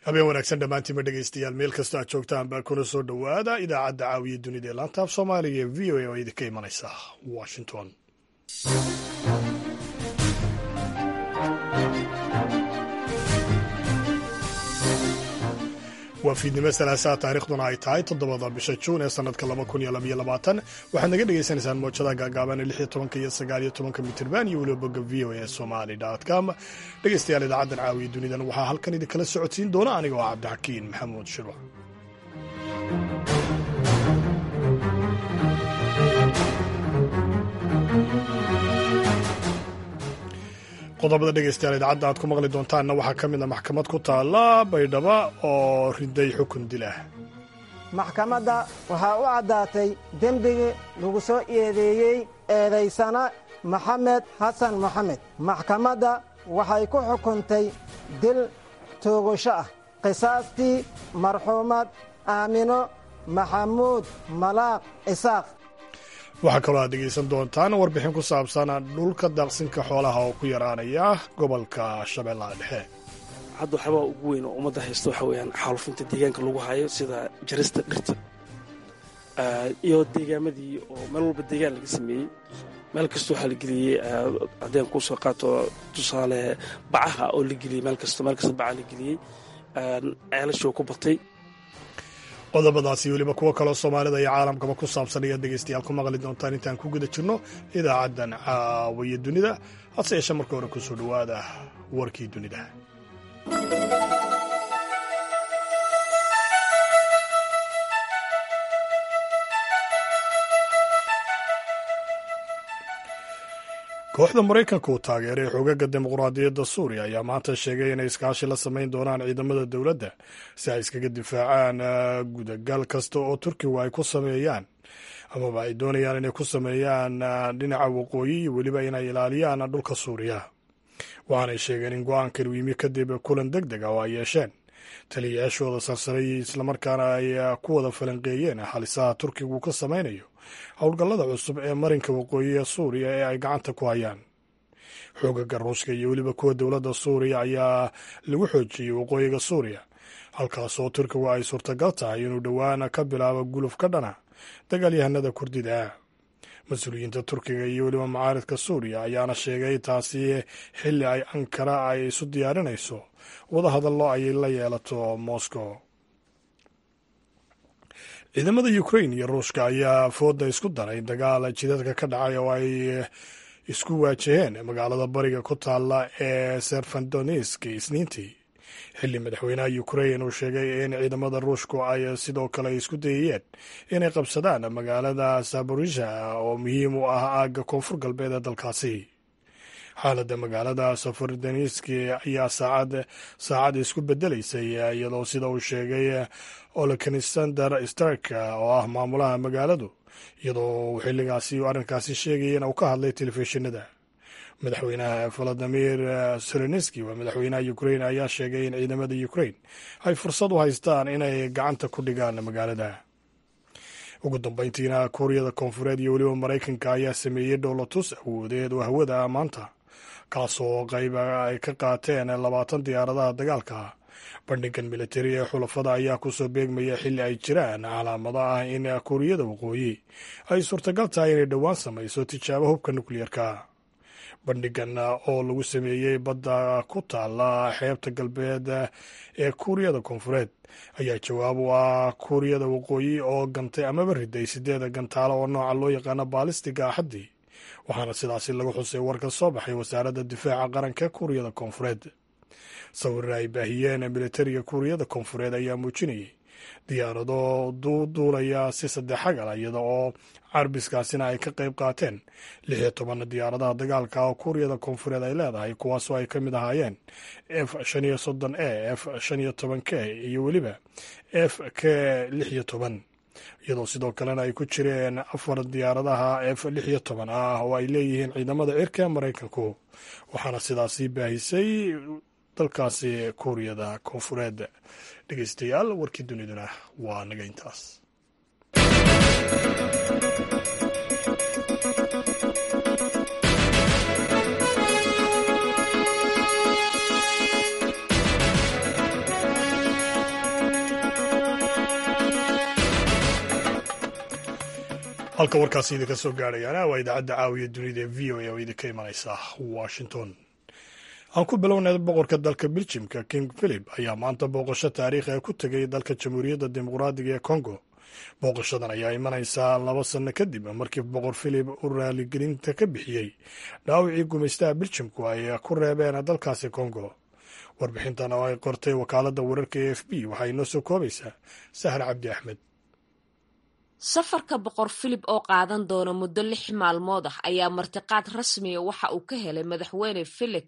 habeen wanaagsan dhammaantiinma dhegaystayaal meel kastoo aad joogtaan baa kuna soo dhowaada idaacadda caawiya dunida ee laantaaf soomaaliga ee v o a oo idinka imanaysa washington waa fiidnimo salaasaa taarikhduna ay tahay toddobada bisha juun ee sanadka laba kun iyo labaiyo labaatan waxaad naga dhagaysanaysaan moojada gaagaaban ee lix iyo tobanka iyo sagaal iyo tobanka mitirban iyo weliba bogga v o a somali com dhegaystayaal idaacaddan caawiya dunidan waxaa halkan idinkala socodsiin doona aniga oo cabdixakiin maxamuud shirwac qodobada dhegaystayaal idaacadda aad ku maqli doontaanna waxaa ka mid a maxkamad ku taalla baydhaba oo riday xukun dil ah maxkamadda waxaa u caddaatay dembigii lagu soo eedeeyey eedaysana maxamed xasan moxamed maxkamadda waxay ku xukuntay dil toogasho ah qisaastii marxuumad aamino maxamuud malaaq isaaq waxaa kaloo aad dhegaysan doontaan warbixin ku saabsan dhulka daaqsinka xoolaha oo ku yaraanaya gobolka shabeellaha dhexe hadda waxyaabaa ugu weyn oo ummadda haysta waxa weeyaan xaalufinta deegaanka lagu hayo sida jarista dhirta iyo deegaamadii oo meel walba deegaan laga sameeyey meel kasta waxaa la geliyey haddeen kuu soo qaato tusaale bacaha oo la geliyey meel kasta meel kasta bacaha la geliyey ceelashoo ku batay qodobadaasi weliba kuwo kaloo soomaalida iyo caalamkaba ku saabsan ayaad dhegaystayaal ku maqli doontaan intaan ku guda jirno idaacaddan caawiya dunida hase yeeshe marka hore kusoo dhowaada warkii dunida kooxda maraykanka uu taageeray xoogaga dimuqraadiyadda suuriya ayaa maanta sheegay inay iskaashi la samayn doonaan ciidamada dowladda si ay iskaga difaacaan gudagal kasta oo turkigu ay ku sameeyaan amaba ay doonayaan inay ku sameeyaan dhinaca waqooyi iyo weliba inay ilaaliyaan dhulka suuriya waxaanay sheegeen in go-aankan uu yimi kadib kulan deg deg ah oo ay yeesheen taliyayaashooda sarsaray islamarkaana ay ku wada falanqeeyeen halisaha turkigu ka samaynayo howlgallada cusub ee marinka waqooyi ee suuriya ee ay gacanta ku hayaan xoogaga ruushka iyo weliba kuwa dowladda suuriya ayaa lagu xoojiyey waqooyiga suuriya halkaasoo turkigu ay suurtagal tahay inuu dhowaan ka bilaabo guluf ka dhana dagaalyahanada kurdida mas-uuliyiinta turkiga iyo weliba macaaridka suuriya ayaana sheegay taasi xilli ay ankara ay isu diyaarinayso wadahadallo ay la yeelato moscow ciidamada ukrain iyo ruushka ayaa fooda isku daray dagaal jidadka ka dhacay oo ay isku waajaheen magaalada bariga ku taalla ee serfandonisk isniintii xilli madaxweynaha ukrain uu sheegay in ciidamada ruushku ay sidoo kale isku dayayeen inay qabsadaan magaalada saborisha oo muhiim u ah aagga koonfur galbeed ee dalkaasi xaaladda magaalada safardoniski ayaa saacad saacad isku bedelaysay iyadoo sida uu sheegay oleksander stark oo ah maamulaha magaaladu iyadoo uu xilligaasi arrinkaasi sheegayana uu ka hadlay telefishinada madaxweynaha valadimir selenski waa madaxweynaha ukrain ayaa sheegay in ciidamada ukrain ay fursad u haystaan inay gacanta ku dhigaan magaalada ugu dambeyntiina kuuriyada koonfureed iyo weliba maraykanka ayaa sameeyey dhowlatus awoodeed oo hawada maanta kaasoo qayb ay ka qaateen labaatan diyaaradaha dagaalka bandhigan militari ee xulafada ayaa kusoo beegmaya xilli ay jiraan calaamado ah in kuuriyada waqooyi ay suurtagal tahay inay dhowaan samayso tijaabo hubka nukliyerka bandhigan oo lagu sameeyey badda ku taalla xeebta galbeed ee kuuriyada koonfureed ayaa jawaab u ah kuuriyada waqooyi oo gantay amaba riday sideeda gantaalo oo nooca loo yaqaano baalistiga axaddii waxaana sidaasi lagu xusay warka soo baxay wasaaradda difaaca qaranka kuuriyada koonfureed sawirra ay baahiyeen militariga kuuriyada koonfureed ayaa muujinayay diyaarado duuduulaya si saddexagal iyada oo carbiskaasina ay ka qayb qaateen lix iyo toban diyaaradaha dagaalka oo kuuriyada koonfureed ay leedahay kuwaasoo ay ka mid ahaayeen f shan iyo soddon e f shan iyo toban k iyo weliba f k lix iyo toban iyadoo sidoo kalena ay ku jireen afar diyaaradaha f lix iyo toban ah oo ay leeyihiin ciidamada cirka maraykanku waxaana sidaasi baahisay dalkaasi kuuriyada koonfureed dhegeystayaal warkii duniduna waa naga intaas halka warkaasi idinka soo gaadhayaana waa idaacadda caawiya dunida ee v o a oo idinka imanaysa washington aan ku bilownay boqorka dalka beljimka king philip ayaa maanta booqasho taariikhi ah ku tegay dalka jamhuuriyadda dimuqraadiga ee congo booqashadan ayaa imanaysaa laba sanno kadib markii boqor philip uu raaligelinta ka bixiyey dhaawicii gumaystaha beljimku ay ku reebeen dalkaasi congo warbixintan oo ay qortay wakaaladda wararka e f b waxay inoo soo koobaysaa sahar cabdi axmed safarka boqor filip oo qaadan doona muddo lix maalmood ah ayaa martiqaad rasmiya waxa uu ka helay madaxweyne felix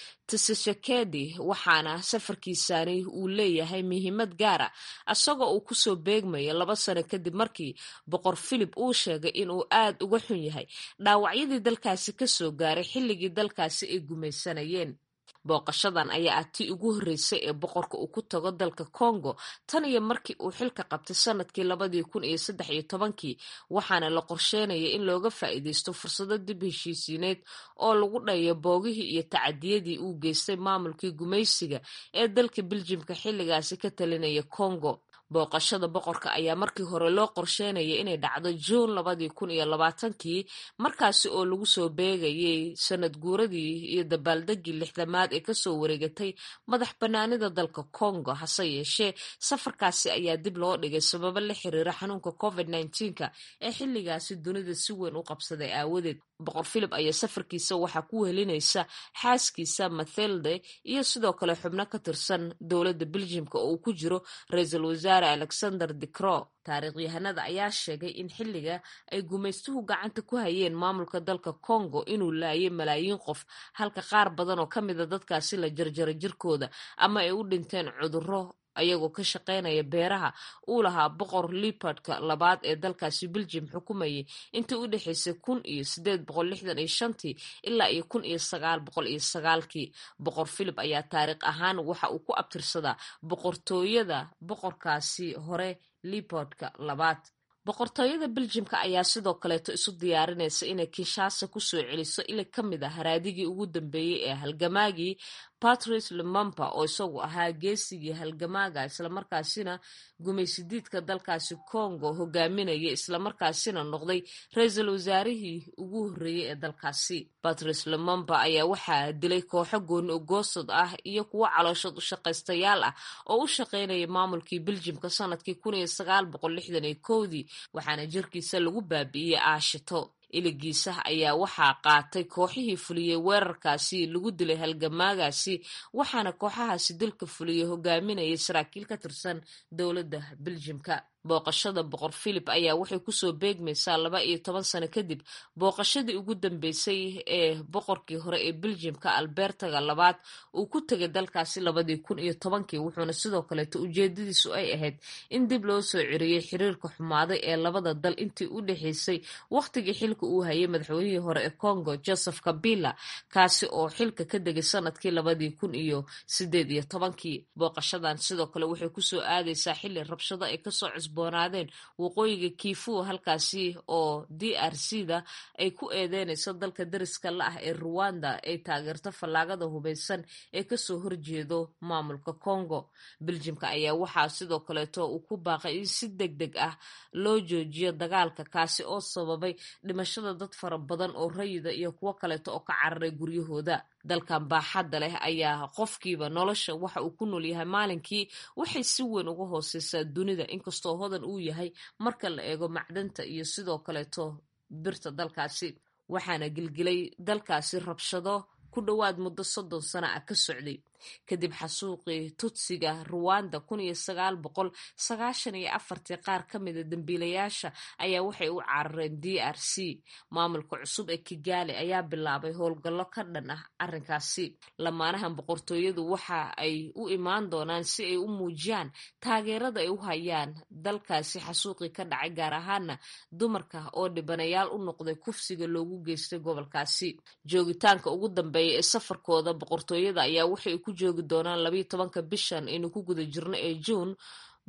tshisekedi waxaana safarkiisani uu leeyahay muhiimad gaara isagoo uu kusoo beegmayo laba sano kadib markii boqor filip uu sheegay inuu aad uga xun yahay dhaawacyadii dalkaasi kasoo gaaray xilligii dalkaasi ay gumaysanayeen booqashadan ayaa ah tii ugu horreysay ee boqorka uu ku tago dalka congo tan iyo markii uu xilka qabtay sanadkii labadii kun iyo saddex iyo tobankii waxaana la qorsheynaya in looga faa'iideysto fursado dib heshiisiineed oo lagu dhayo boogihii iyo tacadiyadii uu geystay maamulkii gumaysiga ee dalka beljimka xilligaasi ka talinaya congo booqashada boqorka ayaa markii hore loo qorsheynaya inay dhacdo juun labadii kun iyo labaatankii markaasi oo lagu soo beegayay sanad guuradii iyo dabaaldegii lixdamaad ee kasoo wareegatay madax banaanida dalka congo hase yeeshee safarkaasi ayaa dib loo dhigay sababo la xiriira xanuunka covid nneteen-ka ee xilligaasi dunida si weyn u qabsaday aawadeed boqor philip ayaa safarkiisa waxaa ku wehelinaysa xaaskiisa mathilde iyo sidoo kale xubno ka tirsan dowladda beljimka oo uu ku jiro ra-iisul wasaare alexander dicro taariikhyahanada ayaa sheegay in xilliga ay gumaystuhu gacanta ku hayeen maamulka dalka congo inuu laayay malaayiin qof halka qaar badan oo ka mida dadkaasi la jarjaray jirkooda ama ay u dhinteen cudurro ayagoo ka shaqaynaya beeraha uu lahaa boqor liopardka labaad ee dalkaasi beljim xukumayay intii u dhexaysay kun iyo sideed boqol lixdan iyo shantii ilaa iyo kun iyo sagaal boqol iyo sagaalkii boqor philip ayaa taariikh ahaan waxa uu ku abtirsadaa boqortooyada boqorkaasi hore liopardka labaad boqortooyada beljimka ayaa sidoo kaleeto isu diyaarinaysa inay kinshasa kusoo celiso ili ka mid ah haraadigii ugu dambeeyey ee halgamaagii patrice lumumba oo isagu ahaa geesigii halgamaaga islamarkaasina gumaysidiidka dalkaasi congo hogaaminaya islamarkaasina noqday ra-iisul wasaarihii ugu horreeyey ee dalkaasi patrice lumumba ayaa waxaa dilay kooxo gooni ogoosad ah iyo kuwo calooshood u shaqaystayaal ah oo u shaqaynaya maamulkii beljimka sanadkii kun iyo sagaal boqol lixdan iyo kowdii waxaana jirkiisa lagu baabi'iyey aashito iligiisa ayaa waxaa qaatay kooxihii fuliyey weerarkaasi lagu dilay halgamaagaasi waxaana kooxahaasi dilka fuliyey hogaaminayay saraakiil ka tirsan dowladda beljimka booqashada boqor philip ayaa waxay kusoo beegmaysaa laba iyo toban sano kadib booqashadii ugu dambeysay ee boqorkii hore ee beljimka albertaga labaad uu ku tegay dalkaasi labadii kun iyo tobankii wuxuuna sidoo kaleeto ujeedadiisu ay ahayd in dib loo soo ciriyey xiriirka xumaaday ee labada dal intii u dhexaysay wakhtigii xilka uu hayay madaxweynihii hore ee congo joseph kabila kaasi oo xilka ka degay sanadkii labadii kun iyo sideed iyo tobankii booqashadan sidoo kale waxay kusoo aadaysaa xili rabshado ay kasoo cusboonaadeen waqooyiga kiifu halkaasi oo d r c da ay ku eedeynayso dalka dariska la ah ee ruwanda ay taageerto fallaagada hubeysan ee kasoo horjeedo maamulka congo beljimka ayaa waxaa sidoo kaleeto uu ku baaqay in si deg deg ah loo joojiyo dagaalka kaasi oo sababay dhimashada dad fara badan oo rayida iyo kuwo kaleeto oo ka cararay guryahooda dalkan baaxadda leh ayaa qofkiiba nolosha waxa uu ku nool yahay maalinkii waxay si weyn uga hooseysaa dunida inkastoo hodan uu yahay marka la eego macdanta iyo sidoo kaleeto birta dalkaasi waxaana gilgilay dalkaasi rabshado ku dhowaad muddo soddon sana ah ka socday kadib xasuuqii tutsiga ruwanda kun iyo sagaal boqol sagaashan iyo afartii qaar ka mida dembiilayaasha ayaa waxay u carareen d r c maamulka cusub ee kigaali ayaa bilaabay howlgallo ka dhan ah arrinkaasi lamaanahan boqortooyadu waxa ay u imaan doonaan si ay u muujiyaan taageerada ay u hayaan dalkaasi xasuuqii ka dhacay gaar ahaana dumarka oo dhibanayaal u noqday kufsiga loogu geystay gobolkaasi joogitaanka ugu dambeeya ee safarkooda boqortooyada ayaa waxay ku joogi doonaan labayo tobanka bishan aynu ku guda jirno ee juun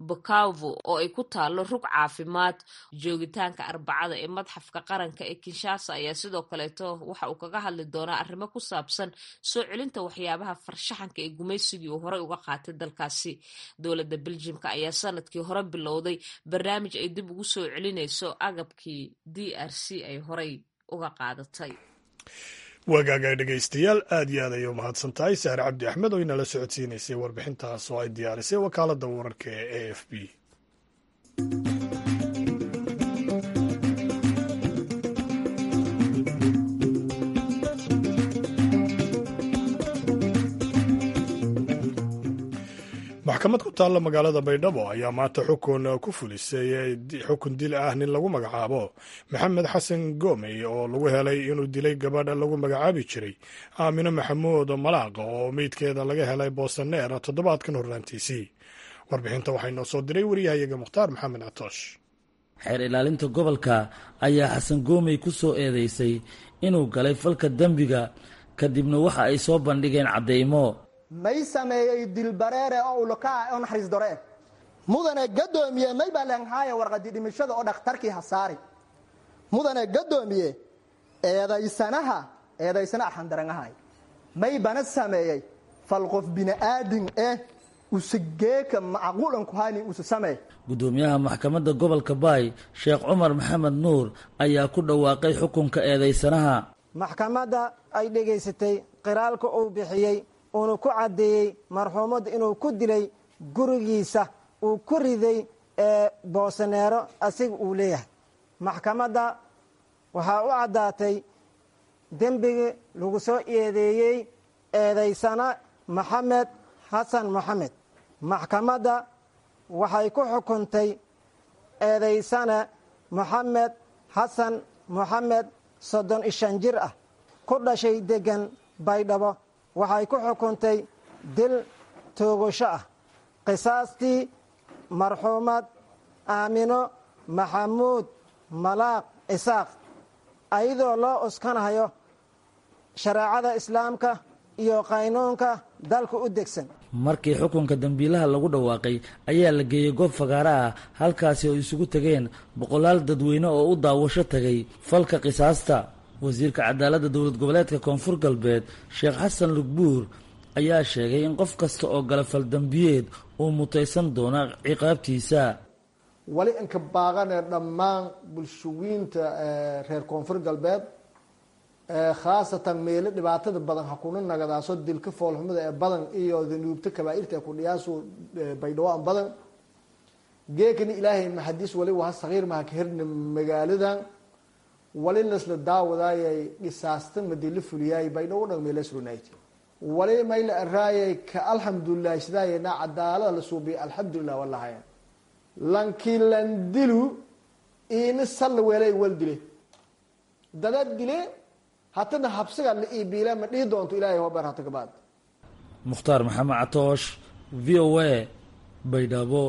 bukavu oo ay ku taalo rug caafimaad joogitaanka arbacada ee madxafka qaranka ee kinshasa ayaa sidoo kaleeto waxa uu kaga hadli doonaa arrimo ku saabsan soo celinta waxyaabaha farshaxanka ee gumaysigii uu horey uga qaatay dalkaasi dowladda beljimka ayaa sanadkii hore bilowday barnaamij ay dib ugu soo celinayso agabkii d r c ay horey uga qaadatay wagaaga dhegaystayaal aad iyo aad ayay u mahadsan tahay sahre cabdi axmed oo inala socodsiinaysay warbixintaas oo ay diyaarisay wakaaladda wararka ee a f b maxkamad ku taalla magaalada baydhabo ayaa maanta xukun ku fulisay xukun dil ah nin lagu magacaabo maxamed xasan goomey oo lagu helay inuu dilay gabadha lagu magacaabi jiray aamino maxamuud malaaqa oo meydkeeda laga helay boosaneer toddobaadkan horraantiisii warbixinta waxaa inoo soo diray wariyahayaga mukhtaar maxamed catoosh xeer ilaalinta gobolka ayaa xasan goomey ku soo eedeysay inuu galay falka dembiga kadibna waxa ay soo bandhigeen caddaymo may sameeyey dilbareere oo ulkaa oo naxariis doree mudane gadoomiye may baa leanhaaya warqadi dhimashada oo dhakhtarkii hasaari mudane gadoomiye eedaysanaha eedaysana arxandarangahay may bana sameeyey fal qof bini'aadin eh usageeka macquulanku hani usa sameey guddoomiyaha maxkamadda gobolka baay sheekh cumar maxamed nuur ayaa ku dhawaaqay xukunka eedaysanaha maxkamadda ay dhegaysatay qiraalka uu bixiyey uunu ku caddeeyey marxuumad inuu ku dilay gurigiisa uu ku riday ee boosaneero asiga uu leeyahay maxkamadda waxaa u caddaatay dembigii lagu soo eedeeyey eedaysana maxamed xasan moxamed maxkamadda waxay ku xukuntay eedaysana moxamed xasan moxamed soddon iyo shan jir ah ku dhashay deggan baydhabo waxay ku xukuntay dil toogasho ah qisaastii marxuumad aamino maxamuud malaaq isaaq ayadoo loo uskanahayo shareecada islaamka iyo qaynuunka dalka u degsan markii xukunka dembiilaha lagu dhawaaqay ayaa la geeyey goob fagaara ah halkaasi oo isugu tegeen boqolaal dadweyne oo u daawasho tagay falka qisaasta wasiirka cadaaladda dowlad goboleedka koonfur galbeed sheekh xasan lugbuur ayaa sheegay in qof kasta oo gala faldambiyeed uu mutaysan doono ciqaabtiisa wali inka baaqanee dhammaan bulshawiinta reer koonfur galbeed khaasatan meelo dhibaatada badan hakuna nagadaaso dilka foolxumada ee badan iyo danuubta kabaairta ee kudhiyaasu baydhawaan badan geekani ilaahay maxadiis wali waha sagiir maha ka herna magaaladan wali lasla daawadaayay dhisaasta madila fuliyaay baydhawo dhan meelasrunayt wali mayla araayay ka alxamdulilah sidaayena cadaalada la suubiya alxamdulilah walahaya lankii lan dilu iina salla weelay wal dile dada dile hatana habsiga la iibiila ma dhihi doonto ilahay hober hata kabaad mukhtaar maxamed catoosh v o a baydhabo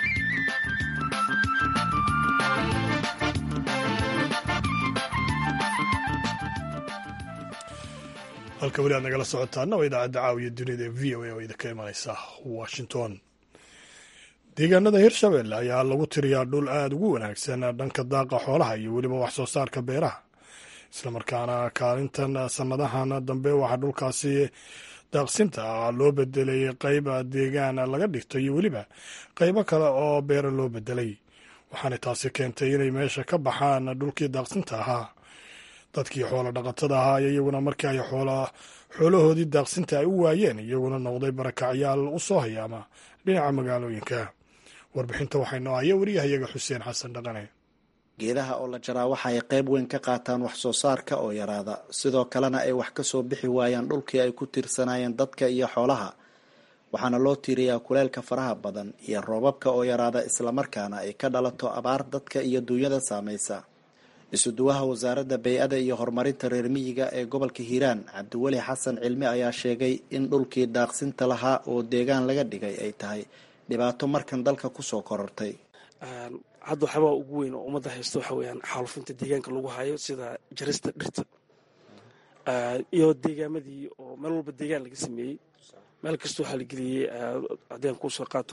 halka weli aad nagala socotaana waa idaacadda caawiya dunida ee v o a oo idinka imanaysa washington deegaanada hirshabelle ayaa lagu tiriyaa dhul aada ugu wanaagsan dhanka daaqa xoolaha iyo weliba wax soo saarka beeraha islamarkaana kaalintan sannadahan dambe waxaa dhulkaasi daaqsinta ah loo bedelay qayb deegaan laga dhigto iyo weliba qaybo kale oo beera loo bedelay waxaana taasi keentay inay meesha ka baxaan dhulkii daaqsinta ahaa dadkii xoolo dhaqatada ahaa iyaguna markii ay xoolahoodii daaqsinta ay u waayeen iyaguna noqday barakacyaal u soo hayaama dhinaca magaalooyinka warbixinta waxaynu ahaya wariyahayaga xuseen xasan dhaqane geedaha oo la jaraa waxa ay qayb weyn ka qaataan wax soo saarka oo yaraada sidoo kalena ay wax ka soo bixi waayaan dhulkii ay ku tiirsanaayeen dadka iyo xoolaha waxaana loo tiiriyaa kuleelka faraha badan iyo roobabka oo yaraada islamarkaana ay ka dhalato abaar dadka iyo duunyada saamaysa isuduwaha wasaaradda bay-ada iyo horumarinta reer miyiga ee gobolka hiiraan cabdiweli xasan cilmi ayaa sheegay in dhulkii daaqsinta lahaa oo deegaan laga dhigay ay tahay dhibaato markan dalka kusoo korortay hadda waxyaabaa ugu weyn oo ummadda haysta waxa weeyaan xaalufinta deegaanka lagu hayo sida jarista dhirta iyo deegaamadii oo meel walba deegaan laga sameeyey meel kasta waxaa la geliyey haddii aan kusoo qaato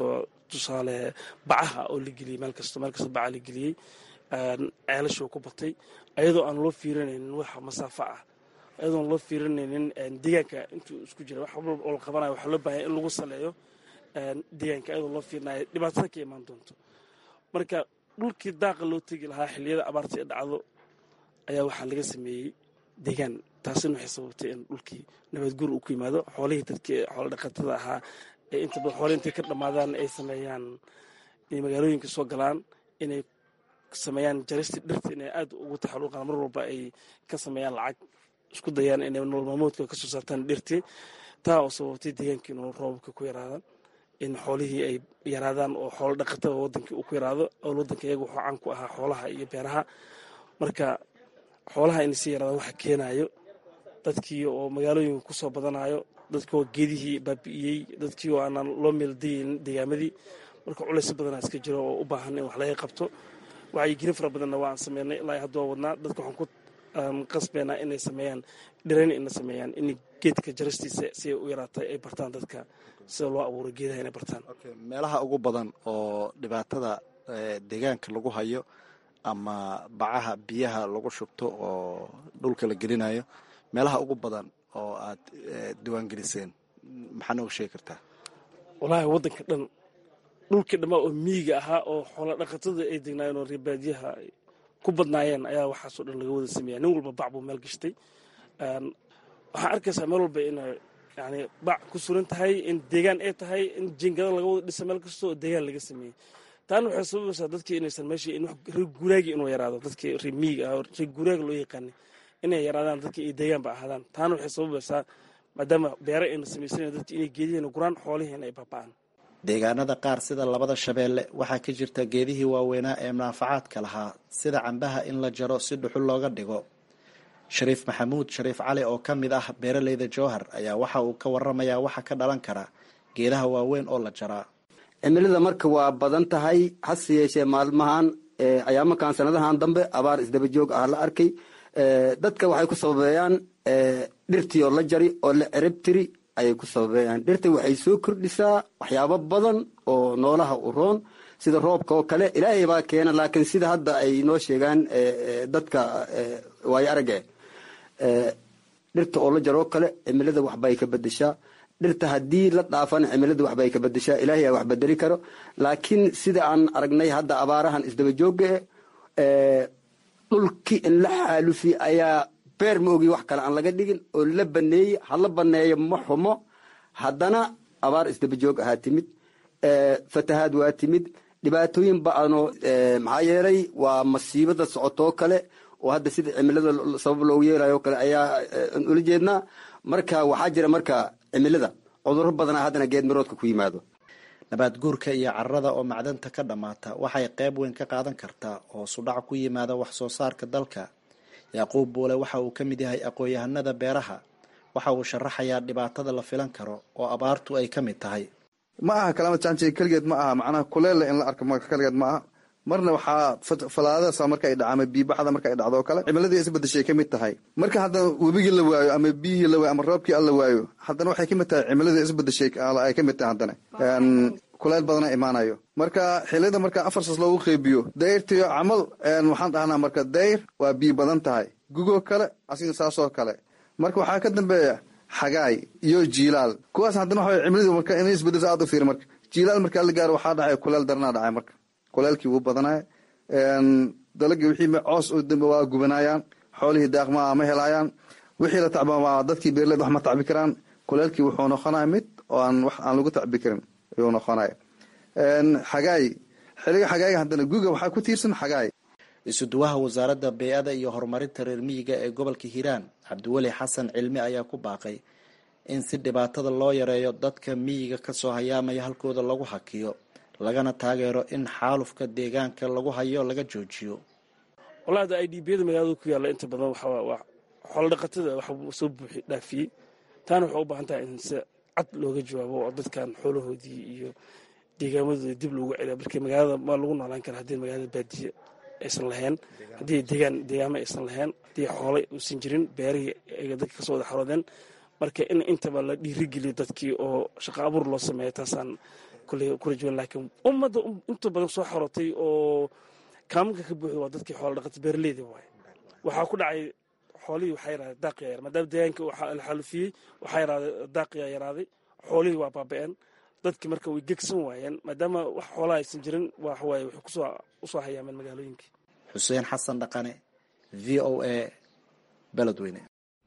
tusaale bacaha oo la geliyey meel kasto meel kasta baca la geliyey ceelashoo ku batay ayadoo aan loo fiirinaynin waxa masaafo ah ayadoo aan loo fiirinaynin deegaanka intuu isku jira wax walba oo la qabanayo waxaa loo baahanya in lagu saleeyo deegaanka ayadoo loo fiirinayo dhibaatada ka imaan doonto marka dhulkii daaqa loo tegi lahaa xilliyada abaarta ee dhacdo ayaa waxaa laga sameeyey deegaan taasina waxay sababtay in dhulkii nabadguur uu ku yimaado xoolihii dadkii xoolo dhaqatada ahaa ee inta badan xoolihii intay ka dhammaadaan ay sameeyaan inay magaalooyinka soo galaan inay sameeyaan jaristii dhirta inay aad ugu taxaluuqaan mar walba ay ka sameeyaan lacag isku dayaan inay nolol maalmoodka ka soo saartaan dhirtii taa oo sababtay deegaankii inuu roobabka ku yaraadaan in xoolihii ay yaraadaan oo xoolo dhaqatada wadankii uu ku yaraado owl wadanka iyaga wuxuu caan ku ahaa xoolaha iyo beeraha marka xoolaha inay sii yaraadaan waxa keenayo dadkii oo magaalooyinka kusoo badanayo dadkii oo geedihii baabi'iyey dadkii oo aanaan loo meeldayeynin deegaamadii marka culays badanaa iska jiro oo u baahan in wax laga qabto wacyigelin fara badanna waan sameynay ilaa hadda waa wadnaa dadka waxaan ku qasbeynaa inay sameeyaan dhirayn ina sameeyaan in geedka jaristiisa si ay u yaraatay ay bartaan dadka sida loo abuuro geedaha inay bartaan meelaha ugu badan oo dhibaatada deegaanka lagu hayo ama bacaha biyaha lagu shubto oo dhulka la gelinayo meelaha ugu badan oo aad diiwaangeliseen maxaa nooga sheegi kartaa wallaahi waddanka dhan dhulkii dhammaa oo miyiga ahaa oo xoola dhaqatada ay degnaayeen oo reebaadiyaha ku badnaayeen ayaa waxaasoo dhan laga wada sameeya nin walba bac buu meel gashtay waxaa arkaysaa meel walba inay yani bac ku suran tahay in deegaan ay tahay in jingada laga wada dhisa meel kasta oo deegaan laga sameeyey taana waxay sababaysaa dadkii inaysan meeshii reer guuraagi inuu yaraado dadkii reer miyiga ah oo reer guuraaga loo yaqaanay inay yaraadaan dadkii ay deegaanba ahaadaan taana waxay sababaysaa maadaama beere ayna samaysanayn dadki inay geedihiina guraan xoolihiina ay baaba'aan deegaanada qaar sida labada shabeelle waxaa ka jirta geedihii waaweynaa ee munaafacaadka lahaa sida cambaha in la jaro si dhuxul looga dhigo shariif maxamuud shariif cali oo ka mid ah beeraleyda jowhar ayaa waxa uu ka waramayaa waxa ka dhalan kara geedaha waaweyn oo la jaraa cimilada marka waa badan tahay hase yeeshee maalmahan ayaamakan sanadahan dambe abaar isdaba joog ah la arkay dadka waxay ku sababeeyaan dhirtii oo la jari oo la cerab tiri ayay ku sababeeyaan dhirta waxay soo kordhisaa waxyaabo badan oo noolaha u roon sida roobka oo kale ilaahay baa keena laakiin sida hadda ay noo sheegaan dadka waayo arage dhirta oo la jaro oo kale cimilada waxbay ka bedeshaa dhirta haddii la dhaafana cimilada waxbay ka bedeshaa ilaahay aa wax bedeli karo laakiin sida aan aragnay hadda abaarahan isdaba jooga dhulkii in la xaalufi ayaa beer ma ogi wax kale aan laga dhigin oo la baneeyey hala baneeyo ma xumo haddana abaar isdaba joog ahaa timid fatahaad waa timid dhibaatooyin ba-ano maxaa yeelay waa masiibada socotoo kale oo hadda sida cimilada sabab loogu yeelayo kale ayaa ula jeednaa marka waxaa jira marka cimilada cuduro badana haddana geed miroodka ku yimaado nabaad guurka iyo carrada oo macdanta ka dhammaata waxay qayb weyn ka qaadan kartaa oo sudhac ku yimaada wax soo saarka dalka yacquub buule waxa uu ka mid yahay aqoon-yahanada beeraha waxa uu sharaxayaa dhibaatada la filan karo oo abaartu ay ka mid tahay ma aha kalaamad jaanjig keligeed ma aha macnaha kuleelle in la arko marka keligeed ma aha marna waxaa falaadadaas marka ay dhaca ama biibaxda marka ay dhacdo o kale cimiladii isbedeshay ka mid tahay marka haddana webigii la waayo ama biyihii la waayo ama roobkii alla waayo haddana waxay ka mid tahay cimiladii isbedeshay ay ka mid tahay haddana kuleyl badana imaanayo marka xiliyada marka afarsas loogu qeybiyo dayrtiyo camal waxaan dhahnaa marka dayr waa biyo badan tahay gugoo kale asiga saasoo kale marka waxaa ka dambeeya xagaay iyo jiilaal kuwaas haddana waxa cimiladu marka in isbedeso aad u fiiri marka jiilaal markaa la gaaro waxaa dhacay kuleel daranaa dhacay marka kuleelkii wuu badanaya dalagii wixii coos oo dambe waa gubanayaan xoolihii daaqmaa ma helayaan wixii la tacba waa dadkii beerleed wax ma tacbi karaan kuleelkii wuxuu noqonaya mid oo aan wax aan lagu tacbi karin ayuu noqonaya xagaay xiliga xagaayga haddana guga waxaa ku tiirsan xagaay isuduwaha wasaaradda bey-ada iyo horumarinta reer miyiga ee gobolka hiiraan cabdiweli xasan cilmi ayaa ku baaqay in si dhibaatada loo yareeyo dadka miyiga kasoo hayaamaya halkooda lagu hakiyo lagana taageero in xaalufka deegaanka lagu hayo laga joojiyo walahi hadda i d biyada magaalada ku yaalla inta badan waa xoolo dhaqatada wax soo buuxi dhaafiyey taana waxay u baahan tahay in si cad looga jawaabo oo dadkan xoolahoodii iyo deegaamadooda dib loogu celiya marka magaalada maa lagu noolaan kara haddii magaalada baadiye aysan lahayn haddii deegaan deegaamo aysan lahayn haddii xoolay uusan jirin beerihii ay dadka kasoo wada xaroodeen marka in intaba la dhiirigeliyo dadkii oo shaqo abuur loo sameeyo taasaan kolley ku rajawan laakiin ummadda inta badan soo xorotay oo kaamanka ka buuxda waa dadkii xoola dhaqata beeraleyda waaye waxaa ku dhacay xoolihii waxaa yaraaday daaqiyaa yar maadaama deegaanka la xaalufiyey waxaa yaraaday daaqiyaa yaraaday xoolihii waa baaba'een dadkii marka way gegsan waayeen maadaama wax xoolaha aysan jirin waxawaaye waxay kusoo usoo hayaameen magaalooyinkii xuseen xasan dhaqane v o a beledweyne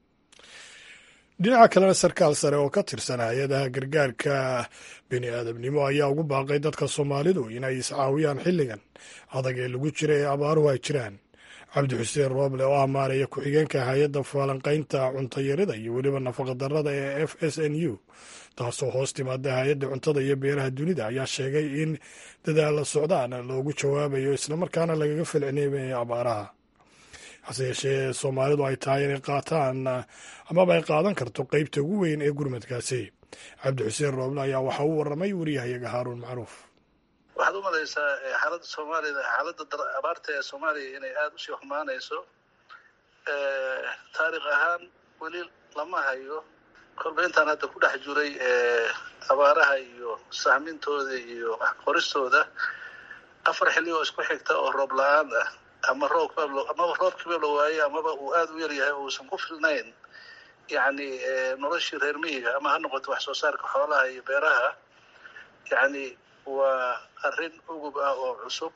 dhinaca kalena sarkaal sare oo ka tirsan hay-adaha gargaarka bini aadamnimo ayaa ugu baaqay dadka soomaalidu inay iscaawiyaan xilligan adag ee lagu jira ee abaaruhu ay jiraan cabdi xuseen rooble oo amaanaya ku-xigeenka hay-adda faalanqaynta cuntayarida iyo weliba nafaqadarrada ee f s n u taasoo hoos timaada hay-adda cuntada iyo beeraha dunida ayaa sheegay in dadaalla socdaan loogu jawaabayo islamarkaana lagaga falcineynayo abaaraha hase yeeshee soomaalidu ay tahay inay qaataan amaba ay qaadan karto qeybta ugu weyn ee gurmadkaasi cabdi xuseen rooble ayaa waxa uu waramay wariyahayaga haaruun macruuf waxaad u malaysaa xaaladda soomaalida xaaladda abaarta ee soomaaliya inay aada usii xumaanayso taarikh ahaan weli lama hayo kolba intaan hadda ku dhex jiray abaaraha iyo sahmintooda iyo qoristooda afar xilli oo isku xigta oo roob la-aan ah ama roobka amaba roobkiiba la waayey amaba uu aada u yaryahay oo uusan ku filnayn yacni noloshii reer miyiga ama ha noqoto wax soo saarka xoolaha iyo beeraha yacni waa arrin ugub ah oo cusub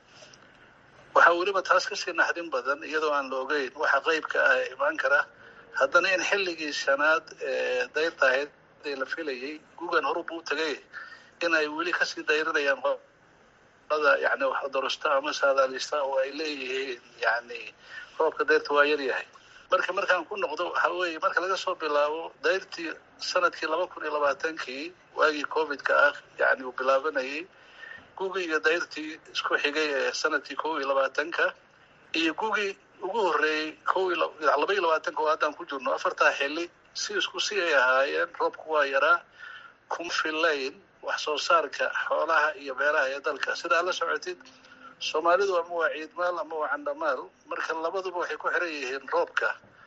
waxaa weliba taas kasii naxdin badan iyadoo aan la ogeyn waxa qeybka ah ee imaan kara haddana in xilligii shanaad ee dayrta ahayd ee la filayay gugan horuba u tagay in ay weli kasii dayrinayaan qolada yani wax dorosta ama saadaalista oo ay leeyihiin yani roobka dayrta waa yaryahay marka markaan ku noqdo waxa weeye marka laga soo bilaabo dayrtii sanadkii laba kun iyo labaatankii waagii covidka ah yani uu bilaabanayay gugii iyo dayrtii isku xigay ee sanadkii kow iyo labaatanka iyo gugii ugu horreeyey kow iyo laba iyo labaatanka oo haddaan ku jirno afartaa xilli si isku si ay ahaayeen roobku waa yaraa kuma filayn wax soo saarka xoolaha iyo beeraha ee dalka sidaa la socotid soomaalidu ama waa ciidmaal ama waa candhamaal marka labaduba waxay ku xiran yihiin roobka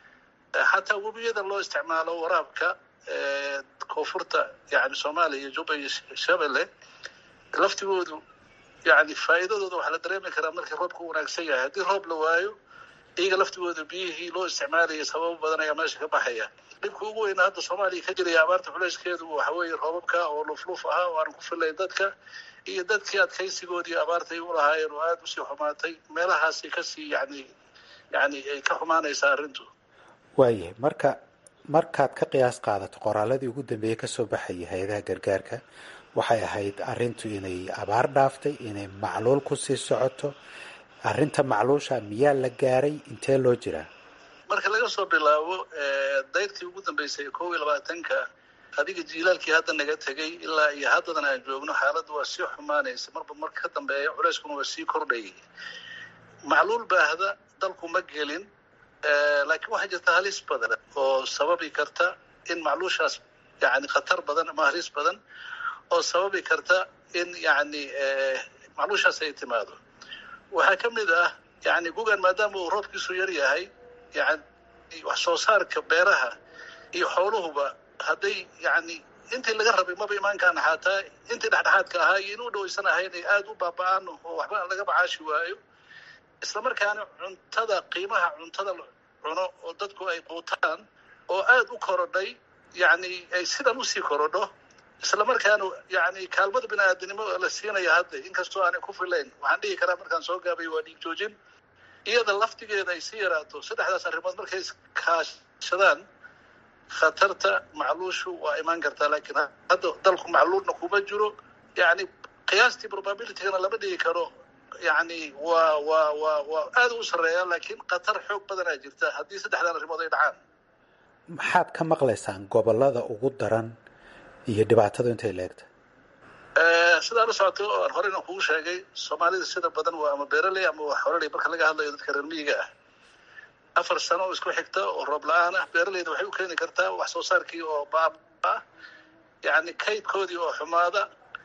xataa webiyada loo isticmaalo waraabka koonfurta yani soomaaliya iyo juba iyo shabelle laftigoodu yani faa'iidadooda waxaa la dareemi karaa markii roobka u wanaagsan yahay haddii roob la waayo iyaga laftigooda biyihii loo isticmaalayay sababo badan ayaa meesha ka baxaya dhibka ugu weyna hadda soomaaliya ka jiraya abaarta culeyskeedu waxa weeye roobabka oo lufluf ahaa oo aan ku filayn dadka iyo dadkii adkaysigoodii abaartay u lahaayeen oo aada usii xumaatay meelahaasay kasii yani yani ay ka xumaanaysaa arrintu waayahay marka markaad ka qiyaas qaadato qoraaladii ugu dambeeyey kasoo baxayay hay-adaha gargaarka waxay ahayd arrintu inay abaar dhaaftay inay macluul kusii socoto arrinta macluusha miyaa la gaaray intee loo jiraa marka laga soo bilaabo dayrtii ugu dambeysay kow iyo labaatanka adiga jiilaalkii hadda naga tegay ilaa iyo haddadan aan joogno xaaladda waa sii xumaanaysa marba marka ka dambeeya culeyskuna waa sii kordhayay macluul baahda dalku ma gelin laakiin waxaa jirta halis badan oo sababi karta in macluushaas yani khatar badan ama halis badan oo sababi karta in yani macluushaas ay timaado waxaa ka mid ah yani gugan maadaama uu roobkiisu yar yahay yani wax soo saarka beeraha iyo xooluhuba hadday yani intii laga rabay maba imaankaan xaataa intii dhexdhexaadka ahaa iyo inuu dhawaysan ahayn ay aada u baaba-aan oo waxba laga macaashi waayo islamarkaana cuntada qiimaha cuntada la cuno oo dadku ay quutaan oo aada u korodhay yani ay sidan usii korodho islamarkaana yani kaalmada bini aadanimo la siinaya hadda inkastoo aanay ku filayn waxaan dhihi karaa markaan soo gaabay waa dhiig joojin iyada laftigeeda ay sii yaraato saddexdaas arrimood markay iskaashadaan khatarta macluushu waa imaan kartaa laakiin hadda dalku macluulna kuma jiro yani qiyaastii probabilitygana lama dhigi karo yani waa waa waa waa aada u sarreeya laakiin khatar xoog badanaa jirta haddii saddexdan arrimood ay dhacaan maxaad ka maqlaysaan gobolada ugu daran iyo dhibaatadu intay leegta sidaa la socoto aan horeyna kugu sheegay soomaalida sida badan waa ama beeraley ama waa xoraley marka laga hadlayo dadka reer miyiga ah afar sano oo isku xigta oo roob la-aan ah beeraleyda waxay u keeni kartaa wax soo saarkii oo baaba ah yani kaydkoodii oo xumaada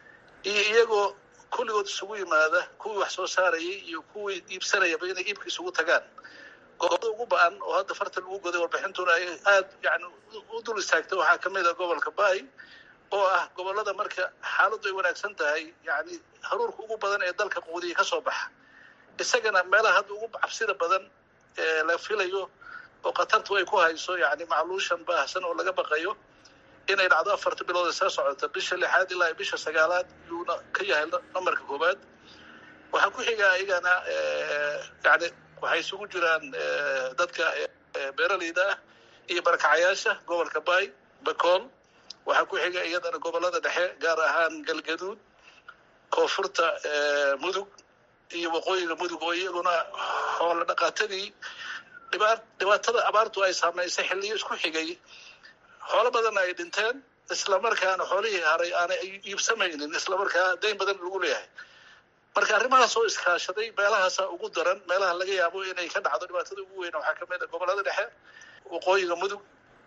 iyo iyagoo kulligood isugu yimaada kuwii wax soo saarayay iyo kuwii iibsanayaba inay iibka isugu tagaan gobolada ugu ba-an oo hadda farta lagu goday warbixintuna ay aada yani u dul istaagtay waxaa kamid a gobolka bay oo ah gobollada marka xaaladdu ay wanaagsan tahay yacni haruurka ugu badan ee dalka quudiya ka soo baxa isagana meelaha hadda ugu cabsida badan ee la filayo oo khatartu ay ku hayso yacni macluushan baahsan oo laga baqayo inay dhacdo afarta bilood ee soo socota bisha lixaad ilaa bisha sagaalaad yuuna ka yahay nambarka koowaad waxaa ku xigaa iyagana yani waxay isugu jiraan dadka beeraleyda ah iyo barakacayaasha gobolka bay bakool waxaa ku xiga iyadana gobollada dhexe gaar ahaan galgaduud koonfurta mudug iyo waqooyiga mudug oo iyaguna xoolo dhaqaatadii dhibaa dhibaatada abaartu ay saamaysay xilliyo isku xigay xoolo badanna ay dhinteen islamarkaana xoolihii haray aanay iibsamaynin islamarkaa dayn badan lagu leeyahay marka arrimahaas oo iskaashaday meelahaasa ugu daran meelaha laga yaabo inay ka dhacdo dhibaatada ugu weyn waxaa kamid a gobollada dhexe waqooyiga mudug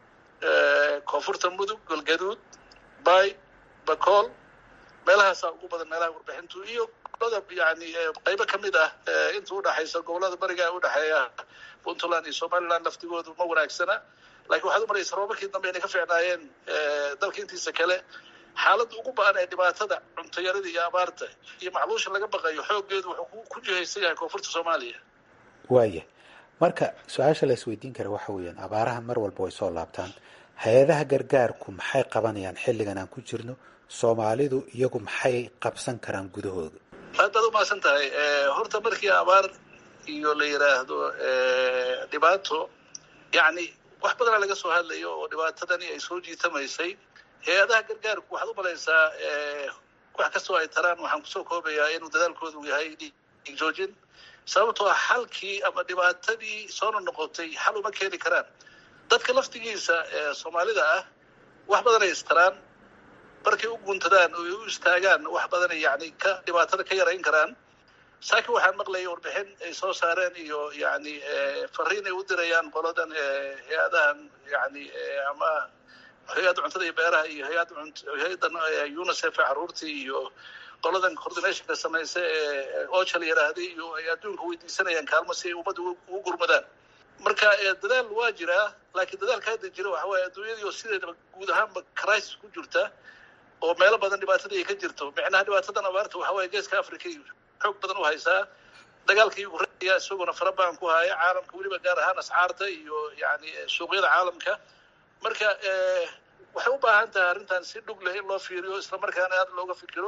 koonfurta mudug galgaduud bay bakool meelahaasaa ugu badan meelaha warbixintu iyo gobolada yani qaybo kamid ah inta udhaxaysa gobolada bariga udhexeeya puntland iyo somaliland laftigoodu ma wanaagsana lakiin waxaad u maraysa roobabkii dambe inay ka fiicnaayeen dalka intiisa kale xaaladda ugu ba-an ee dhibaatada cuntayarada iyo abaarta iyo macluusha laga baqayo xooggeedu wuxuu ku jihaysan yahay koonfurta soomaaliya waaya marka su-aasha la isweydiin kara waxa weeyaan abaaraha mar walba way soo laabtaan hay-adaha gargaarku maxay qabanayaan xilligan aan ku jirno soomaalidu iyagu maxay qabsan karaan gudahooda aad baad umahadsan tahay horta markii abaar iyo la yidhaahdo dhibaato yani wax badanaa laga soo hadlayo oo dhibaatadani ay soo jiitamaysay hay-adaha gargaarku waxaad u malaysaa wax kastoo ay taraan waxaan kusoo koobayaa inuu dadaalkoodu yahay dhiig joojin sababtoo ah xalkii ama dhibaatadii soona noqotay xal uma keeni karaan dadka laftigiisa soomaalida ah wax badanay istaraan markay u guuntadaan oo ay u istaagaan wax badanay yani ka dhibaatada ka yarayn karaan saakin waxaan maqlayay warbixin ay soo saareen iyo yani fariin ay u dirayaan qoladan hay-adahan yani ama hay-adda cuntada iyo beeraha iyo hay-adda hay-addan unicef caruurtii iyo qoladan coordinationka samaysa ee ocha la yidhaahday iyo ay adduunka weydiisanayaan kaalmo si ay ummadda ugu gurmadaan marka dadaal waa jiraa laakiin dadaalka hadda jira waxa waaye adduunyadii oo sideedaba guud ahaanba crisis ku jirta oo meelo badan dhibaatadii ay ka jirto micnaha dhibaatadan abaarta waxa waaye geeska africa xoog badan u haysaa dagaalkii ureya isaguna farabaan ku haya caalamka weliba gaar ahaan ascaarta iyo yani suuqyada caalamka marka waxay u baahan tahay arrintan si dhug leh in loo fiiriyo islamarkaana aad looga fikiro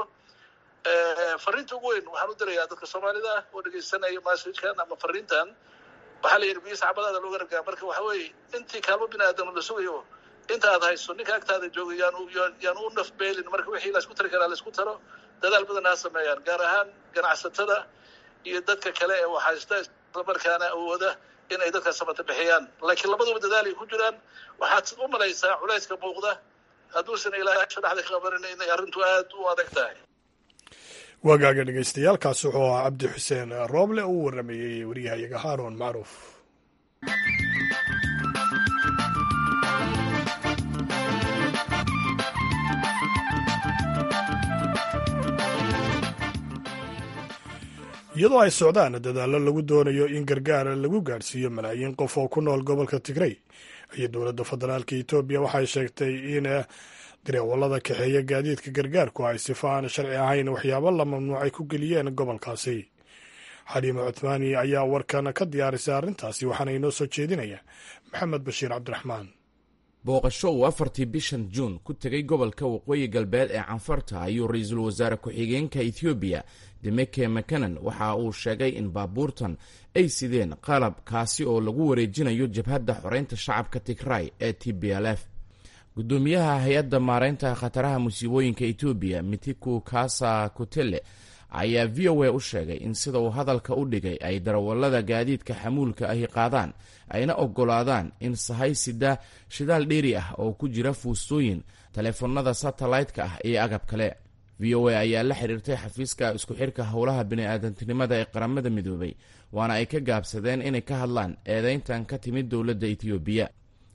fariinta ugu weyn waxaan u dirayaa dadka soomaalida ah oo dhegaysanaya masajkan ama fariintan waxaa la yidhi biyo sacbadaada looga ragaa marka waxa weeye intii kaalmo bini aadam la sugayo inta aad hayso ninka agtaada jooga yaanu yaanu u nafbeelin marka wixii laisku tari karaa laisku taro dadaal badan ha sameeyaan gaar ahaan ganacsatada iyo dadka kale ee waxhaysta islamarkaana awooda in ay dadka samata bixiyaan laakiin labaduba dadaal ay ku jiraan waxaad u malaysaa culayska muuqda hadduusan ilaahay dhexda ka qabanin inay arrintu aad u adag tahay waagaaga dhegaystayaaalkaas wuxuu ahaa cabdi xuseen rooble uu waramayey waryahayaga haaroon macruuf iyadoo ay socdaan dadaallo lagu doonayo in gargaar lagu gaadhsiiyo malaayiin qof oo ku nool gobolka tigrey iyo dowladda federaalka etoobiya waxay sheegtay in dareewallada kaxeeya gaadiidka gargaarku ay sifa aan sharci ahayn waxyaabo la mamnuucay ku geliyeen gobolkaasi xaliima cuthmaani ayaa warkan ka diyaarisay arrintaasi waxaana inoo soo jeedinaya maxamed bashiir cabdiraxmaan booqasho uu afartii bishan juun ku tegay gobolka waqooyi galbeed ee canfarta ayuu ra-iisul wasaare ku-xigeenka ethoobiya demeke makanan waxa uu sheegay in baabuurtan ay sideen qalab kaasi oo lagu wareejinayo jabhadda xoreynta shacabka tigray ee t b l f gudoomiyaha hay-adda maareynta khataraha musiibooyinka etoobiya mitiku kasa kutele ayaa v o a u sheegay in sida uu hadalka u dhigay ay darawallada gaadiidka xamuulka ahi qaadaan ayna oggolaadaan in sahay sida shidaal dheeri ah oo ku jira fuustooyin taleefanada satellaytka ah iyo agab kale v o a ayaa la xiriirtay xafiiska isku xirka howlaha bini'aadantinimada ee qaramada midoobay waana ay ka gaabsadeen inay ka hadlaan eedeyntan ka timid dowladda etoobiya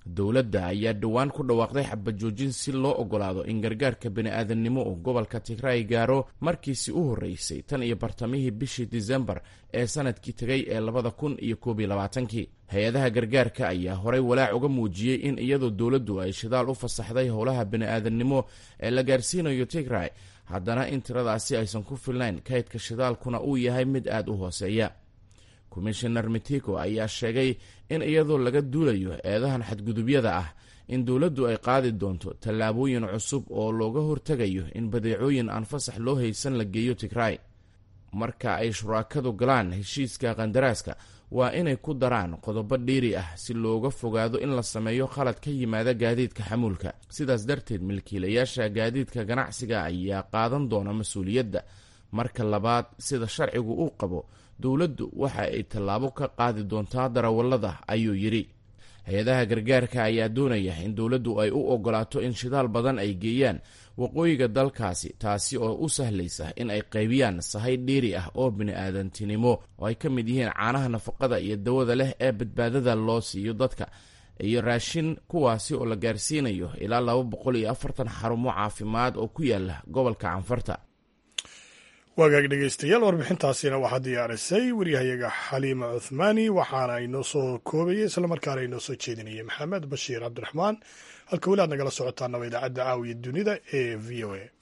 dowladda ayaa dhowaan ku dhawaaqday xabajoojin si loo ogolaado in gargaarka bini-aadamnimo uu gobolka tigray gaaro markiisi u horreysay tan iyo bartamihii bishii disembar ee sanadkii tegay ee labada kun iyo koob iyo labaatankii hay-adaha gargaarka ayaa horey walaac uga muujiyey in iyadoo dowladdu ay shidaal u fasaxday howlaha bini-aadamnimo ee la gaarsiinayo tigray haddana in tiradaasi aysan ku filnayn kaydka shidaalkuna uu yahay mid aada u hooseeya komishinar mitiko ayaa sheegay in iyadoo laga duulayo eedahan xadgudubyada ah in dowladdu ay qaadi doonto tallaabooyin cusub oo looga hortegayo in badeecooyin aan fasax loo haysan la geeyo tigray marka ay shuraakadu galaan heshiiska kandaraaska waa inay ku daraan qodobo dhiiri ah si looga fogaado in la sameeyo khalad ka yimaada gaadiidka xamuulka sidaas darteed milkiilayaasha gaadiidka ganacsiga ayaa qaadan doona mas-uuliyadda marka labaad sida sharcigu uu qabo dowladdu waxa ay tallaabo ka qaadi doontaa darawallada ayuu yidhi hay-adaha gargaarka ayaa doonaya in dowladdu ay u ogolaato in shidaal badan ay geeyaan waqooyiga dalkaasi taasi oo u sahlaysa in ay qaybiyaan sahay dhiiri ah oo bini-aadantinimo oo ay ka mid yihiin caanaha nafaqada iyo dawada leh ee badbaadada loo siiyo dadka iyo raashin kuwaasi oo la gaarsiinayo ilaa laba boqol iyo afartan xarumo caafimaad oo ku yaala gobolka canfarta waagaag dhegeystayaal warbixintaasina waxaa diyaarisay waryahayaga xaliima cuthmaani waxaana inoo soo koobayay islamarkaana inoo soo jeedinayay maxamed bashiir cabdiraxmaan halka weli aad nagala socotaanaba idaacadda caawiya dunida ee v o a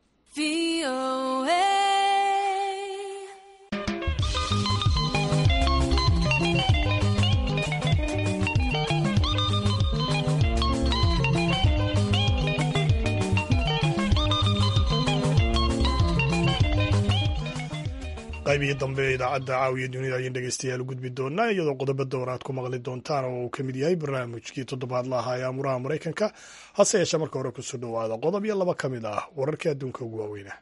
qaybihii dambe ee idaacadda caawiya dunida ayaan dhegeystayaal u gudbi doonaa iyadoo qodobo dowr aad ku maqli doontaan oo uu ka mid yahay barnaamijkii toddobaadla ahaa ee amuraha maraykanka hase yeeshee marka hore kusoo dhowaada qodob iyo laba ka mid ah wararkii adduunka ugu waaweyna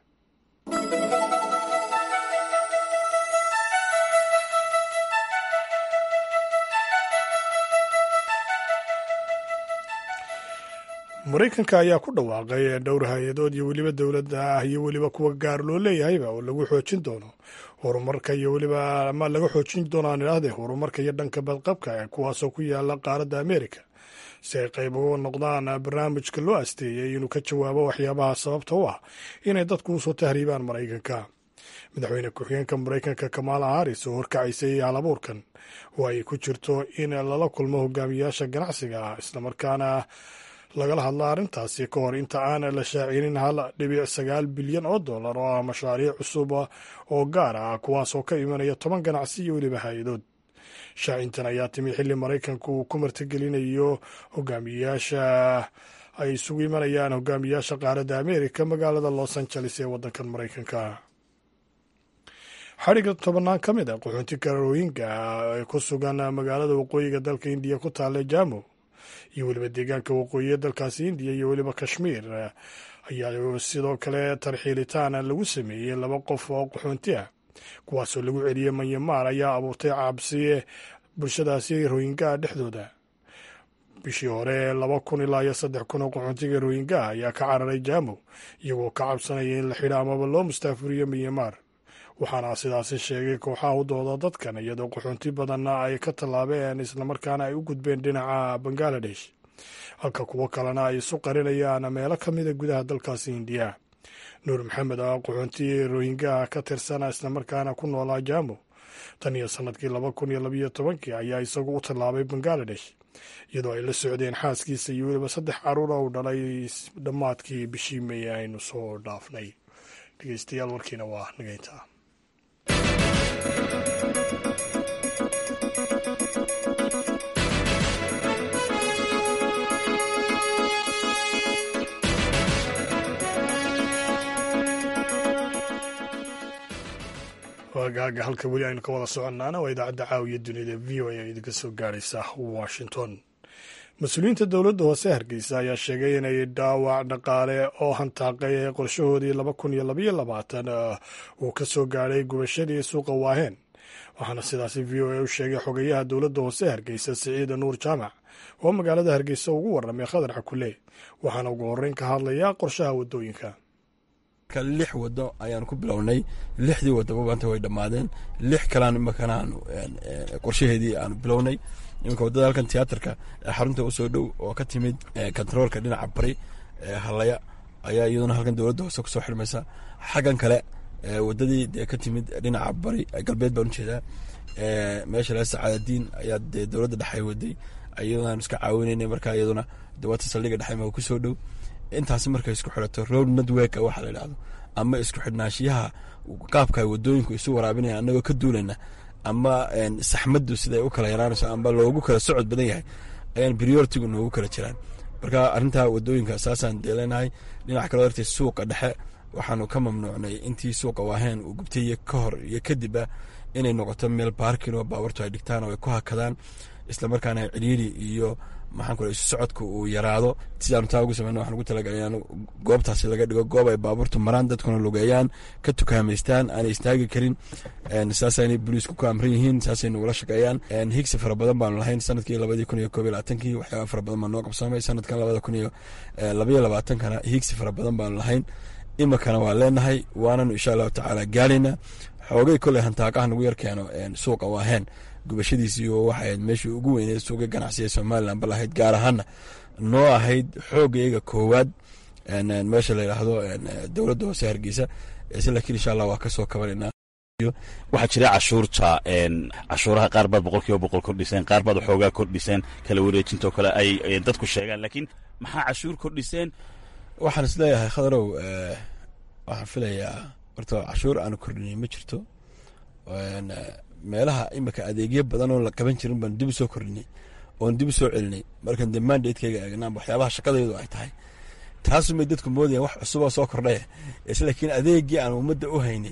maraykanka ayaa ku dhawaaqay dhowr hay-adood iyo weliba dowladda ah iyo weliba kuwa gaar loo leeyahayba oo lagu xoojin doono horumarka iyo weliba ama laga xoojin doono aan idhaahdee horumarka iyo dhanka badqabka ee kuwaasoo ku yaala qaaradda amerika si ay qayb uga noqdaan barnaamijka loo asteeyey inuu ka jawaabo waxyaabaha sababta u ah inay dadku usoo tahriibaan maraykanka madaxweyne ku-xigeenka maraykanka kamaala haris oo horkacaysay halabuurkan oo ay ku jirto in lala kulmo hogaamiyaasha ganacsiga ah islamarkaana lagala hadla arrintaasi ka hor inta aan la shaacinin hal dhibic sagaal bilyan oo dollar oo ah mashaariic cusub oo gaar ah kuwaas oo ka imanaya toban ganacsi iyo weliba hay-adood shaacintan ayaa timi xilli maraykanku uu ku martigelinayo hogaamiyayaasha ay isugu imanayaan hogaamiyaasha qaaradda amerika magaalada los angeles ee waddankan maraykanka xadhigga tobannaan ka mid a qaxoonti kararooyinka ee ku sugan magaalada waqooyiga dalka indiya ku taalla jamo iyo weliba deegaanka waqooyiya dalkaasi indiya iyo weliba kashmiir ayaa sidoo kale tarxiilitaan lagu sameeyey laba qof oo qaxoonti ah kuwaasoo lagu celiyey manyamaar ayaa abuurtay cabsi bulshadaasi royingaha dhexdooda bishii hore laba kun ilaa iyo saddex kun oo qaxoontiga royingaha ayaa ka cararay jamo iyagoo ka cabsanaya in la xidho amaba loo mustaafuriyo manyamaar waxaana sidaasi sheegay kooxaha u dooda dadkan iyadoo qaxoonti badanna ay ka tallaabeen islamarkaana ay u gudbeen dhinaca bangaladesh halka kuwo kalena ay isu qarinayaan meelo ka mida gudaha dalkaasi indiya nuur maxamed oo qaxoonti rohingaha ka tirsana islamarkaana ku noolaa jamo tan iyo sanadkii laba kun iyo labayo tobankii ayaa isagu u tallaabay bangaladesh iyadoo ay la socdeen xaaskiisa iyo weliba saddex caruur oo u dhalay dhammaadkii bishii meey aynu soo dhaafnay dhegeystayaal warkiina waa nageynta waagaaga halka weli aynu ka wada soconnaana waa idaacadda caawiya dunida v o a idinka soo gaaraysa washington mas-uuliyiinta dowladda hoose hargeysa ayaa sheegay inay dhaawac dhaqaale oo hantaaqay ee qorshahoodii laba kun iyo labaiyo labaatan uu ka soo gaadhay gubashadii suuqa waaheen waxaana sidaasi v o a u sheegay xogayaha dowladda hoose hargeysa siciida nuur jaamac oo magaalada hargeysa ugu warramay khadar xakule waxaana ugu horreyn ka hadlayaa qorshaha waddooyinka ka lix wado ayaanu ku bilownay lixdii wadaba maanta way dhammaadeen lix kalaan imakana aanu qorshaheedii aanu bilownay iminka waddada halkan tiyaatarka xarunta usoo dhow oo ka timid kontaroolka dhinaca bari halaya ayaa iyaduna halkan dowladda hoose kusoo xirmaysa xaggan kale wadadii dee ka timid dhinaca bari galbeed baan ujeedaa meesha laga sacaadadiin ayaa dee dowladda dhexe waday iyadaan iska caawinaynay markaa iyaduna dawata saldhiga dhexe ma kusoo dhow intaasi markay isku xidhato road network waxa la idhahdo ama isku xidhnaanshiyaha qaabka wadooyinku isu waraabinaya anagoo ka duulayna ama saxmaddu siday u kala yaraanayso amba loogu kala socod badan yahay ayaan prioritigu noogu kala jiraan marka arrintaa wadooyinka saasaan deeleenahay dhinac kaloo dartee suuqa dhexe waxaanu ka mamnuucnay intii suuqa waaheen uu gubtay iyo ka hor iyo kadibba inay noqoto meel baarkin oo baawartu ay dhigtaan oo ay ku hakadaan islamarkaana ciriiri iyo maxaan ku isu socodka uu yaraado sidaanu taa ugu sameyna waxaan ugu talagalay in goobtaasi laga dhigo goob ay baabuurtu maraan dadkuna lugeeyaan ka tukaamaystaan aanay istaagi karin saasaynay booliisku ku amran yihiin saasay nagula shaqeeyaan higsi fara badan baanu lahayn sanadkii labadii kun iyo koob iyo labaatankii waxyaaba fara badan baa noo qabsoomay sanadkan labada kun iyo labaiyo labaatankana higsi fara badan baanu lahayn imikana waa leenahay waananu insha allahu tacaala gaalaynaa xoogay koley hantaaqaha nagu yar keeno suuqa waaheen gubashadiisii oo waxay ahayd meeshii ugu weyneed suuqa ganacsiga somalilan bal ahayd gaar ahaana noo ahayd xoogayga koowaad meesha la yidhaahdo dowladda hoose hargeysa se laakiin insha allah waa kasoo kabanaynaa waxaa jira cashuurta cashuuraha qaar baad boqol kiiba boqol kordhiseen qaar baad waxoogaa kordhiseen kala wareejintoo kale ay dadku sheegaan laakiin maxaa cashuur kordhiseen waxaan isleeyahay khadarow waxaan filayaa horta cashuur aanu kordhinay ma jirto meelaha imika adeegyo badan oo la qaban jirin baan dib u soo kordhinay oon dib u soo celinay markan dee mandatekeyga eegnaan waxyaabaha shaqadaydu ay tahay taasumay dadku moodayaan wax cusuboo soo kordhaya laakiin adeegii aan ummadda u haynay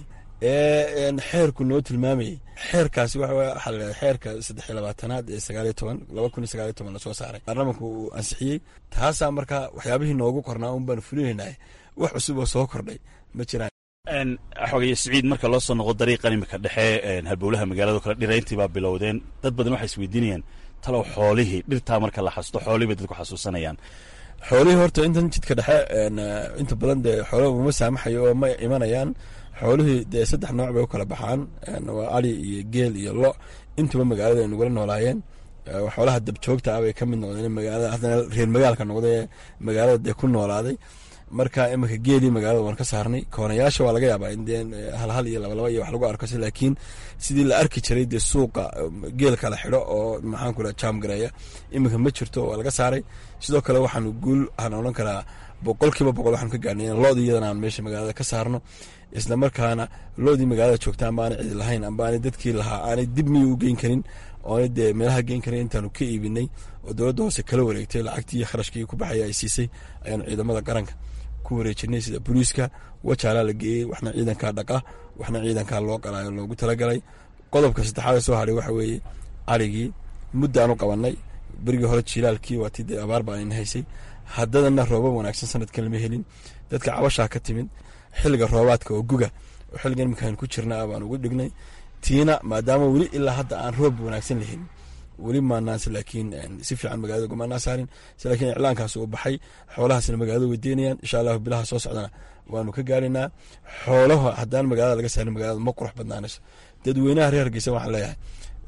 ee xeerku noo tilmaamayay xeerkaasi waxaa la xeerka saddex iyo labaatanaad ee sagaaliyo toban laba kun iyo sagaaliyo toban lasoo saaray baarlamanku uu ansixiyey taasaa marka waxyaabihii noogu qornaa un baanu fulinaynay wax cusub oo soo kordhay ma jiraan xogay siciid marka loo soo noqo dariiqan imika dhexe halbowlaha magaalado kale dhirayntii baa bilowdeen dad badan waxay isweydiinayaan talow xoolihii dhirtaa marka la xasuusto xoolihii bay dadku xasuusanayaan xoolihii horta intan jidka dhexe inta badan dee xoolaha uma saamaxayo oo ma imanayaan xoolihii dee saddex nooc bay u kala baxaan waa ali iyo geel iyo lo intuba magaalada ay nagula noolaayeen xoolaha dabjoogta ah bay ka mid noqdeen magaalada haddana reer magaalka noqday magaalada dee ku noolaaday marka imika geelii magaalada waan ka saarnay koonayaasha waa laga yaabaa in dee halhal iyo labalaba iyo wax lagu arko si laakiin sidii la arki jiray dee suuqa geel kala xidho oo maxaan ku jaam gareeya imika ma jirto waa laga saaray sidoo kale waxaanu guul waxaan odhan karaa boqol kiiba boqol waxaanu ka gaarnay in loodii iyadana aan meesha magaalada ka saarno isla markaana loodii magaalada joogta amba aanay cidi lahayn amba aanay dadkii lahaa aanay dib miyi u geyn karin oonay dee meelaha geyn karin intaanu ka iibinay oo dowladda hoose kala wareegtay lacagtii kharashkii ku baxaya ay siisay ayaanu ciidamada qaranka ku wareejinay sida booliiska wajaalaa la geeyey waxna ciidankaa dhaqa waxna ciidankaa loo qalaayo loogu talagalay qodobka saddexaad soo hadhay waxa weeye arigii muddaanu qabanay berigii hore jilaalkii waatii dee abaar baa ayna haysay haddadana roobab wanaagsan sanadkan lama helin dadka cabashaa ka timid xilliga roobaadka oo guga oo xilligan iminkaan ku jirna baan ugu dhignay tiina maadaama weli ilaa hadda aan roob wanaagsan lahelin weli maanaas laakiin si fiican magaalada gumaanaa saarin laakiin iclaankaas uu baxay xoolahaasna magaalada weydiinayaan insha allahu bilaha soo socdana waanu ka gaaraynaa xoolaha haddaan magaalada laga saarin magaalada ma qurux badnaanayso dadweynaha reer hargeysa waxaan leeyahay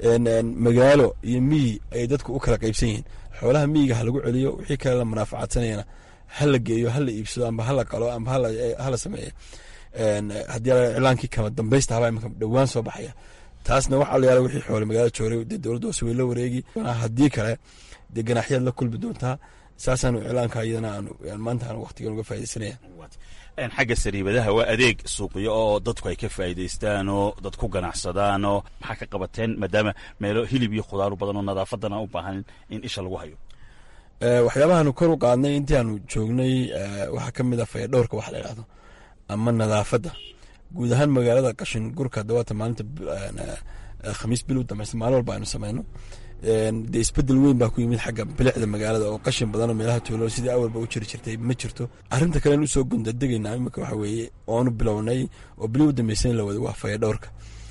magaalo iyo miyi ayay dadku u kala qaybsan yihiin xoolaha miyiga ha lagu celiyo wixii kale la munaafacaadsanayana ha la geeyo ha la iibsado amba hala qalo amba hala sameeyo haddii iclaankii kama dambaysta habaa imika dhowaan soo baxaya taasna waxaa la yaala wixii xoole magaalada jooray dee dowladda hoose way la wareegi haddii kale dee ganaaxyaad la kulmi doontaa saasaanu iclaanka iyadana aanu maanta aanu waqtigan uga faaidaysanaya xagga sariibadaha waa adeeg suuqyo oo dadku ay ka faa'iidaystaan oo dad ku ganacsadaan oo maxaa ka qabateen maadaama meelo hilib iyo khudaaru badan oo nadaafadan aan u baahan in isha lagu hayo waxyaabahaanu kor u qaadnay intii aanu joognay waxaa ka mid a fayadhowrka wax la idhahdo ama nadaafadda guud ahaan magaalada qashin gurka dawaata maalinta khamiis bil u dambaysa maalin walba aynu sameyno dee isbedel weyn baa ku yimid xagga bilicda magaalada oo qashin badanoo meelaha tuulo sidii awalba u jiri jirtay ma jirto arrinta kalen usoo gundadegayna imika waxa weeye oonu bilownay oo bili u dambaysan la wada waa fayadhowrka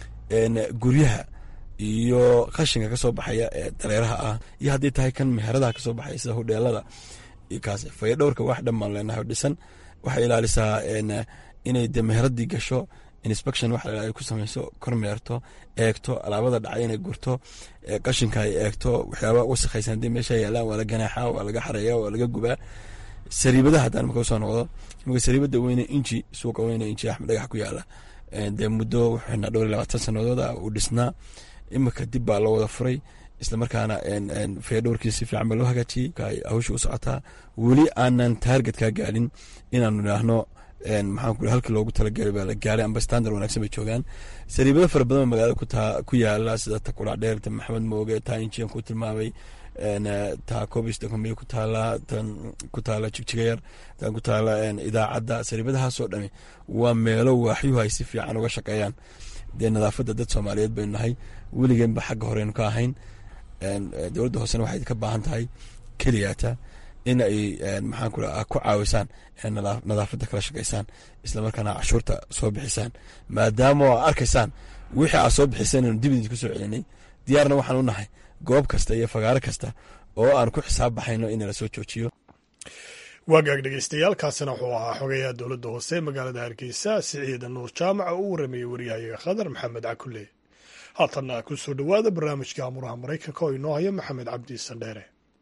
guryaha iyo qashinka kasoo baxaya ee dareeraha ah iyo haddii tahay kan meheradaha kasoo baxaya sida hudheelada kaas fayadhowrka wax dhan baan leenahay dhisan waxay ilaalisaa inay de meheradii gasho inspection waxa la ay ku samayso kormeerto eegto alaabada dhacay inay gurto qashinka ay eegto waxyaaba wasakhaysan haddii meesha yaalaan waa la ganaaxa waa laga xareeya waa laga gubaa sariibadaha haddaan marka usoo noqdo imika sariibada weyne inji suuqa weyne inji axmed dhagax ku yaala dee muddo wuxuu xidhnaa dhowr iyo labaatan sanadooda uu dhisnaa imika dib baa loo wada furay islamarkaana feedhowrkii si fiican baa loo hagaajiyey hawsha u socotaa weli aanan taargetkaa gaadhin inaanu idhaahno maxaan ku halkii loogu talagalay baa la gaaray amba standard wanaagsan bay joogaan sariibado fara badan oo magaalada kutaa ku yaala sida ta qurac dheer ta maxamed mooge taa injiyan ku tilmaamay taa cobisdocombiya ku taala tan ku taala jigjigayar tan ku taala idaacadda sariibadahaasoo dhami waa meelo waaxyuhu ay si fiican uga shaqeeyaan dee nadaafadda dad soomaaliyeed baynu nahay weligeenba xagga horeynu ka ahayn dowladda hoosena waxay ka baahan tahay keliyaata in ay maxaan ku ku caawisaan nadaafadda kala shaqaysaan islamarkaana cashuurta soo bixisaan maadaama oo arkaysaan wixii aad soo bixiseen inu dib idinku soo celinay diyaarna waxaan u nahay goob kasta iyo fagaaro kasta oo aan ku xisaab baxayno in la soo joojiyo waagaag dhegeystayaal kaasina wuxuu ahaa xogayaha dowladda hoose magaalada hargeysa siciida nuur jaamac oo u warameeyey waryahayaga khadar maxamed cakulle haatanna ku soo dhowaada barnaamijka amuraha maraykanka oo inoo haya maxamed cabdi sandheere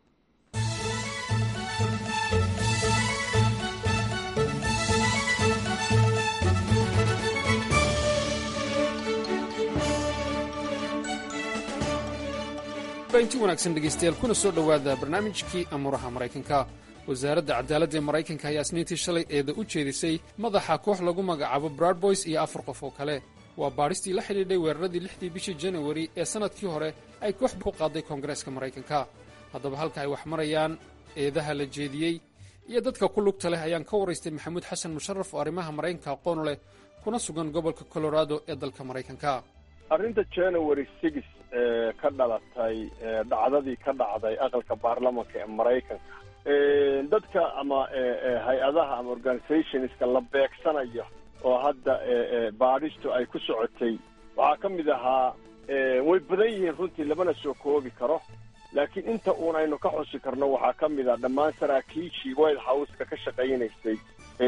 inti wanaagsan dhegaystayaal kuna soo dhowaada barnaamijkii amuuraha maraykanka wasaaradda cadaaladda ee maraykanka ayaa isniintii shalay eeda u jeedisay madaxa koox lagu magacaabo bradboys iyo afar qof oo kale waa baadhistii la xidhiidhay weeraradii lixdii bishii janawari ee sannadkii hore ay koox ku qaaday koongareeska maraykanka haddaba halka ay wax marayaan eedaha la jeediyey iyo dadka ku lugta leh ayaan ka waraystay maxamuud xasan musharaf oo arrimaha maraykanka aqoon leh kuna sugan gobolka colorado ee dalka maraykanka arrinta january six ee ka dhalatay dhacdadii ka dhacday aqalka baarlamanka ee maraykanka dadka ama hay-adaha ama organizationska la beegsanayo oo hadda baadhistu ay ku socotay waxaa ka mid ahaa way badan yihiin runtii lamana soo koobi karo laakiin inta uun aynu ka xusi karno waxaa ka mid ah dhammaan saraakiishii white houseka ka shaqaynaysay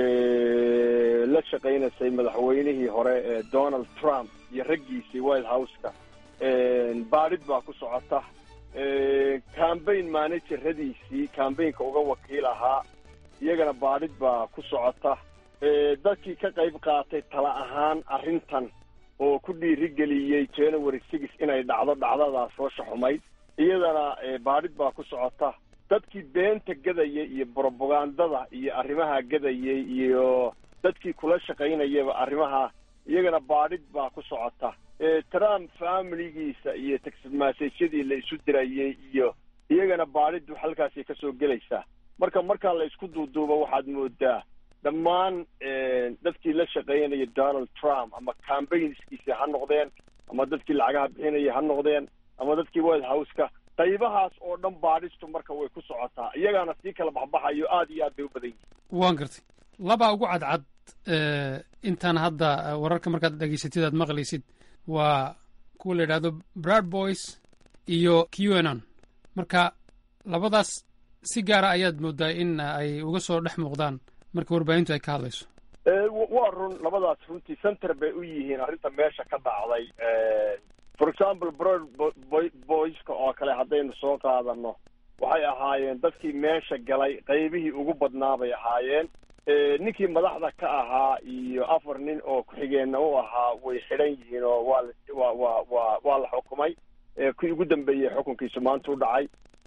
la shaqaynaysay madaxweynihii hore ee donald trump iyo raggiisii white houseka baadhid baa ku socota cambaign manageradiisii cambaynka uga wakiil ahaa iyagana baadhid baa ku socota dadkii ka qayb qaatay tala ahaan arrintan oo ku dhiirigeliyey january six inay dhacdo dhacdadaas hoosha xumayd iyadana baadhid baa ku socota dadkii beenta gadayay iyo brobagandada iyo arrimaha gadayay iyo dadkii kula shaqaynayaba arrimaha iyagana baadhid baa ku socota trump familigiisa iyo taxmaasaysyadii la isu dirayay iyo iyagana baadhiddu halkaasay ka soo gelaysaa marka markaa la isku duuduubo waxaad moodaa dhammaan dadkii la shaqaynaya donald trump ama cambaynskiisi ha noqdeen ama dadkii lacagaha bixinaya ha noqdeen ama dadkii white houseka qaybahaas oo dhan baadhistu marka way ku socotaa iyagaana sii kala baxbaxayo aad iyo aad bay u badan yihin waan gartay labaa ugu cadcad intaan hadda wararka markaad dhegaysatid aad maqlaysid waa kuwa la yidhahdo brad boys iyo qanon marka labadaas si gaara ayaad moodaa in ay uga soo dhex muuqdaan marka warbaahintu ay ka hadlayso waa run labadaas runtii center bay u yihiin arrinta meesha ka dhacday for example brod boyska oo kale haddaynu soo qaadano waxay ahaayeen dadkii meesha galay qaybihii ugu badnaa bay ahaayeen ninkii madaxda ka ahaa iyo afar nin oo ku-xigeenna u ahaa way xidhan yihiin oo waa wa wa wa waa la xukumay kii ugu dambeeyey xukunkiisu maanta u dhacay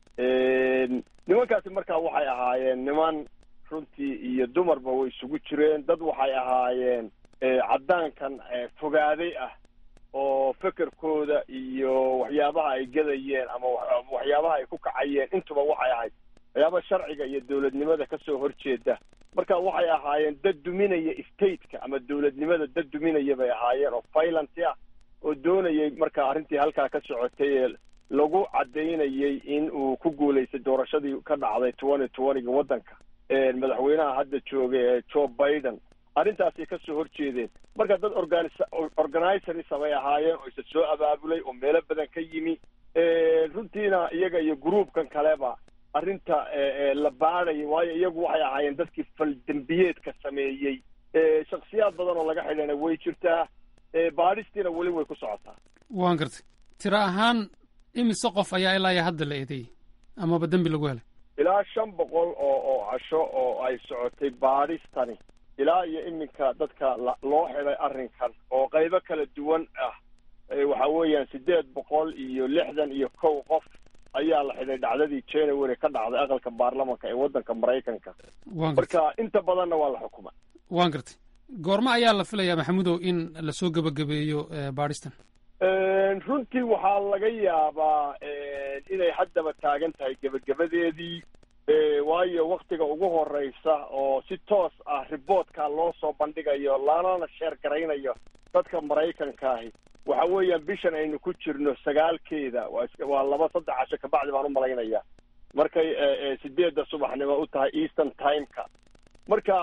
nimankaasi markaa waxay ahaayeen niman runtii iyo dumarba way isugu jireen dad waxay ahaayeen caddaankan fogaaday ah oo fekerkooda iyo waxyaabaha ay gadayeen ama waxyaabaha ay ku kacayeen intuba waxay ahayd waxyaaba sharciga iyo dowladnimada kasoo horjeeda marka waxay ahaayeen dad duminaya stateka ama dowladnimada dad duminaya bay ahaayeen oo violent ah oo doonayay marka arrintii halkaa ka socotay ee lagu caddaynayay in uu ku guulaystay doorashadii ka dhacday twenty twentyga waddanka madaxweynaha hadda jooga ee joe biden arrintaasay ka soo horjeedeen marka dad organis organizerisa bay ahaayeen oo isa soo abaabulay oo meelo badan ka yimi runtiina iyaga iyo groupkan kaleba arrinta la baadhaya waayo iyagu waxay ahaayeen dadkii faldembiyeedka sameeyey shaksiyaad badan oo laga xidhana way jirtaa baadhistiina weli way ku socotaa waan gartay tiro ahaan imise qof ayaa ilaa iyo hadda la eedeeyey amaba dembi lagu helay ilaa shan boqol oo oo casho oo ay socotay baadhistani ilaa iyo iminka dadka loo xidhay arrinkan oo qaybo kala duwan ah waxa weeyaan siddeed boqol iyo lixdan iyo kow qof ayaa la xidhay dhacdadii january ka dhacday aqalka baarlamanka ee waddanka maraykanka marka inta badanna waa la xukuma waan gartay goormo ayaa la filayaa maxamudow in lasoo gebagabeeyo baadhistan runtii waxaa laga yaabaa inay haddaba taagan tahay gebagabadeedii waayo waktiga ugu horeysa oo si toos ah riboortka loo soo bandhigayo lanana sheer garaynayo dadka maraykankaahi waxa weeyaan bishan aynu ku jirno sagaalkeeda waa laba saddex casho kabacdi baan u malaynaya markay sideedda subaxnimo u tahay eastern timeka marka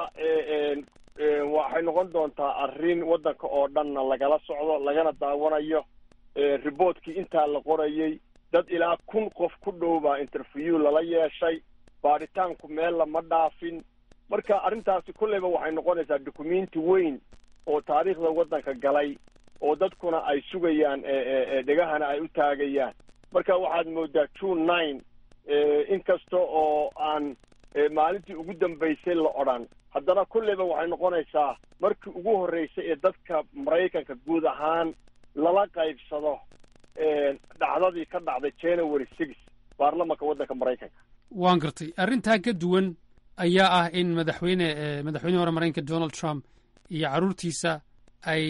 waxay noqon doontaa arrin waddanka oo dhanna lagala socdo lagana daawanayo riboortkii intaa la qorayey dad ilaa kun qof ku dhow baa interview lala yeeshay baadhitaanku meel lama dhaafin marka arrintaasi kolleyba waxay noqonaysaa dukumenti weyn oo taariikhda waddanka galay oo dadkuna ay sugayaan dhegahana ay u taagayaan marka waxaad moodaa june nine inkasta oo aan maalintii ugu dambaysay la odhan haddana kolleyba waxay noqonaysaa markii ugu horreysay ee dadka maraykanka guud ahaan lala qaybsado dhacdadii ka dhacday january six baarlamanka waddanka maraykanka waan gartay arrintaa ka duwan ayaa ah in madaxweyne madaxweynihii hore maraykanka donald trump iyo carruurtiisa ay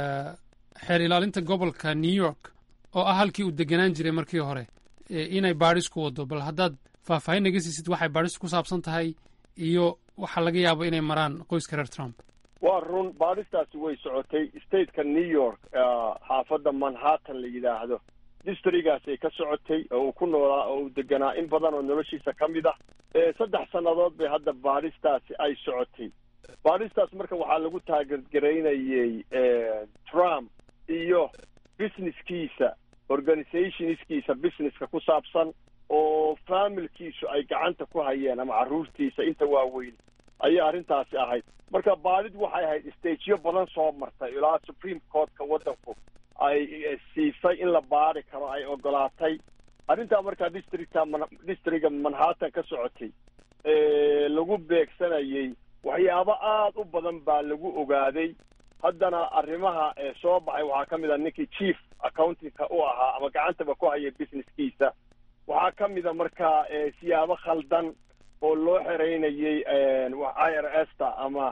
xeer ilaalinta gobolka new york oo ah halkii uu deganaan jiray markii hore inay baadhis ku wado bal haddaad faahfaahin naga siisid waxay baadhistu ku saabsan tahay iyo waxaa laga yaabo inay maraan qoyska reer trump waa run baadhistaasi way socotay stateka new york xaafadda manhattan la yidhaahdo districgaasay ka socotay oo uu ku noolaa oo uu deganaa in badan oo noloshiisa ka mid ah saddex sannadood bay hadda baadhistaasi ay socotay baadhistaas marka waxaa lagu taageergaraynayey trump iyo businesskiisa organizationskiisa businesska ku saabsan oo familkiisu ay gacanta ku hayeen ama carruurtiisa inta waaweyn ayay arrintaasi ahayd marka baadhid waxay ahayd stageyo badan soo martay ilaa supreme courtka waddanku ay siisay in la baadhi karo ay ogolaatay arrintaa markaa districta districga manhattan ka socotay lagu beegsanayey waxyaabo aada u badan baa lagu ogaaday haddana arrimaha soo baxay waxaa ka mid a ninkii chief accountingka u ahaa ama gacantaba ku haya businesskiisa waxaa ka mida markaa siyaabo khaldan oo loo xereynayey i r s ta ama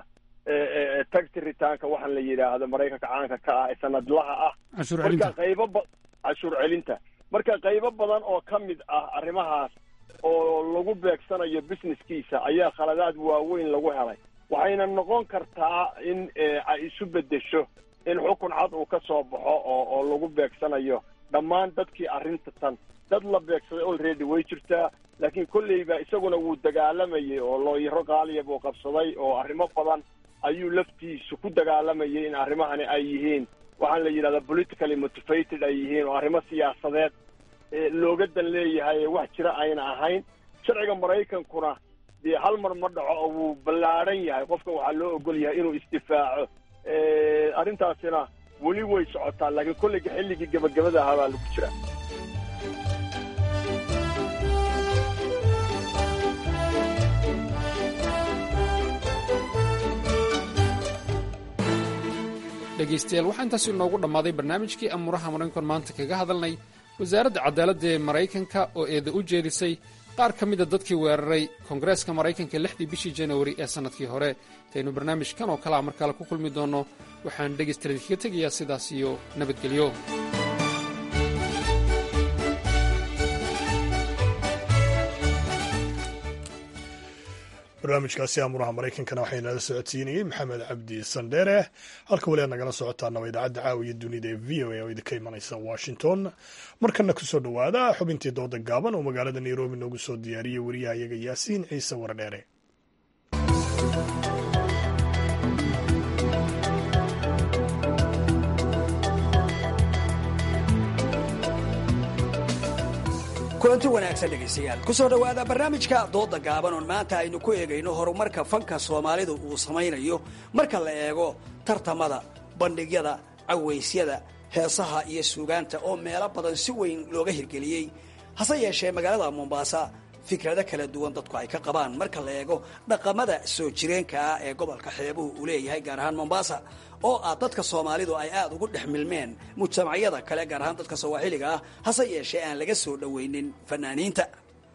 taxi ritaanka waxaan la yidhaahdo maraykanka caanka ka ah ee sanadlaha ah marka qaybo ba cashuur celinta marka qaybo badan oo ka mid ah arrimahaas oo lagu beegsanayo businesskiisa ayaa khaladaad waaweyn lagu helay waxayna noqon kartaa in ay isu beddesho in xukun cad uu ka soo baxo oo oo lagu beegsanayo dhammaan dadkii arrinta tan dad la beegsaday already way jirtaa laakiin kolleyba isaguna wuu dagaalamayay oo looyaro qaaliya buu qabsaday oo arrimo badan ayuu laftiisu ku dagaalamayay in arrimahani ay yihiin waxaan la yidhahdaa politically motivated ay yihiin oo arrimo siyaasadeed looga dan leeyahay wax jira ayna ahayn sharciga maraykankuna dee hal mar ma dhaco oo wuu ballaadhan yahay qofka waxaa loo ogol yahay inuu isdifaaco arrintaasina weli way socotaa laakiin kollayga xilligii gebagabada ahaa baa lagu jiraa dhegaystayaal waxaa intaasi inoogu dhammaaday barnaamijkii amuuraha maraykankan maanta kaga hadalnay wasaaradda cadaaladda ee maraykanka oo eeda u jeedisay qaar ka mida dadkii weeraray koongareeska maraykanka lixdii bishii janawari ee sannadkii hore intaynu barnaamijkan oo kalea mar kale ku kulmi doonno waxaan dhegaystayaal idinkaga tegayaa sidaas iyo nabadgelyo barnaamijkaasi amuuraha maraykankana waxaa inala socodsiinayey maxamed cabdi sandheere halka weli aad nagala socotaana waa idaacadda caawiya dunida ee v o a oo idinka imanaysa washington markana kusoo dhowaada xubintii dooda gaaban oo magaalada nairobi noogu soo diyaariyey wariyaha iyaga yaasiin ciise waradheere kulanti wanaagsan dhegaystayaal ku soo dhowaada barnaamijka dooda gaaban oon maanta aynu ku eegayno horumarka fanka soomaalidu uu samaynayo marka la eego tartamada bandhigyada cawaysyada heesaha iyo suugaanta oo meelo badan si weyn looga hirgeliyey hase yeeshee magaalada mombaasa fikrado kala duwan dadku ay ka qabaan marka la eego dhaqamada soo jireenka ah ee gobolka xeebuhu uu leeyahay gaar ahaan mombaasa oo ah dadka soomaalidu ay aada ugu dhex milmeen mujtamacyada kale gaar ahaan dadka sawaaxiliga ah hase yeeshee aan laga soo dhoweynin fanaaniinta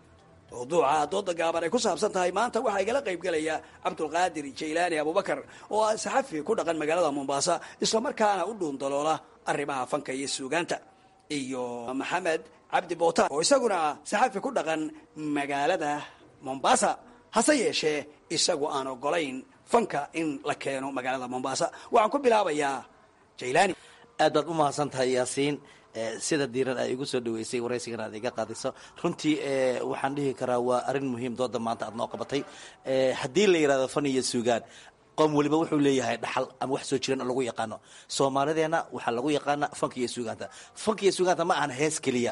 mawduuca dooda gaaban ay ku saabsan tahay maanta waxaa igala qaybgelaya cabdulqaadir jaylaani abubakar oo ah saxafi ku dhaqan magaalada mombaasa islamarkaana u dhuundaloola arrimaha fanka iyo suugaanta iyo maxamed cabdi bootaan oo isaguna ah saxafi ku dhaqan magaalada mombasa hase yeeshee isagu aan ogolayn fanka in la keeno magaalada mombasa waxaan ku bilaabayaa jaylaani aad baad u mahadsan tahay yaasiin sida diiran ay igu soo dhaweysay waraysigan aad iga qaadiso runtii waxaan dhihi karaa waa arrin muhiim dooda maanta aad noo qabatay haddii la yidhahdo fan iyo suugaan qoom weliba wuxuu leeyahay dhaxal ama wax soo jiran oo lagu yaqaano soomaalideena waxaa lagu yaqaana fanka iyo suugaanta fanka iyo suugaanta ma ahan hees keliya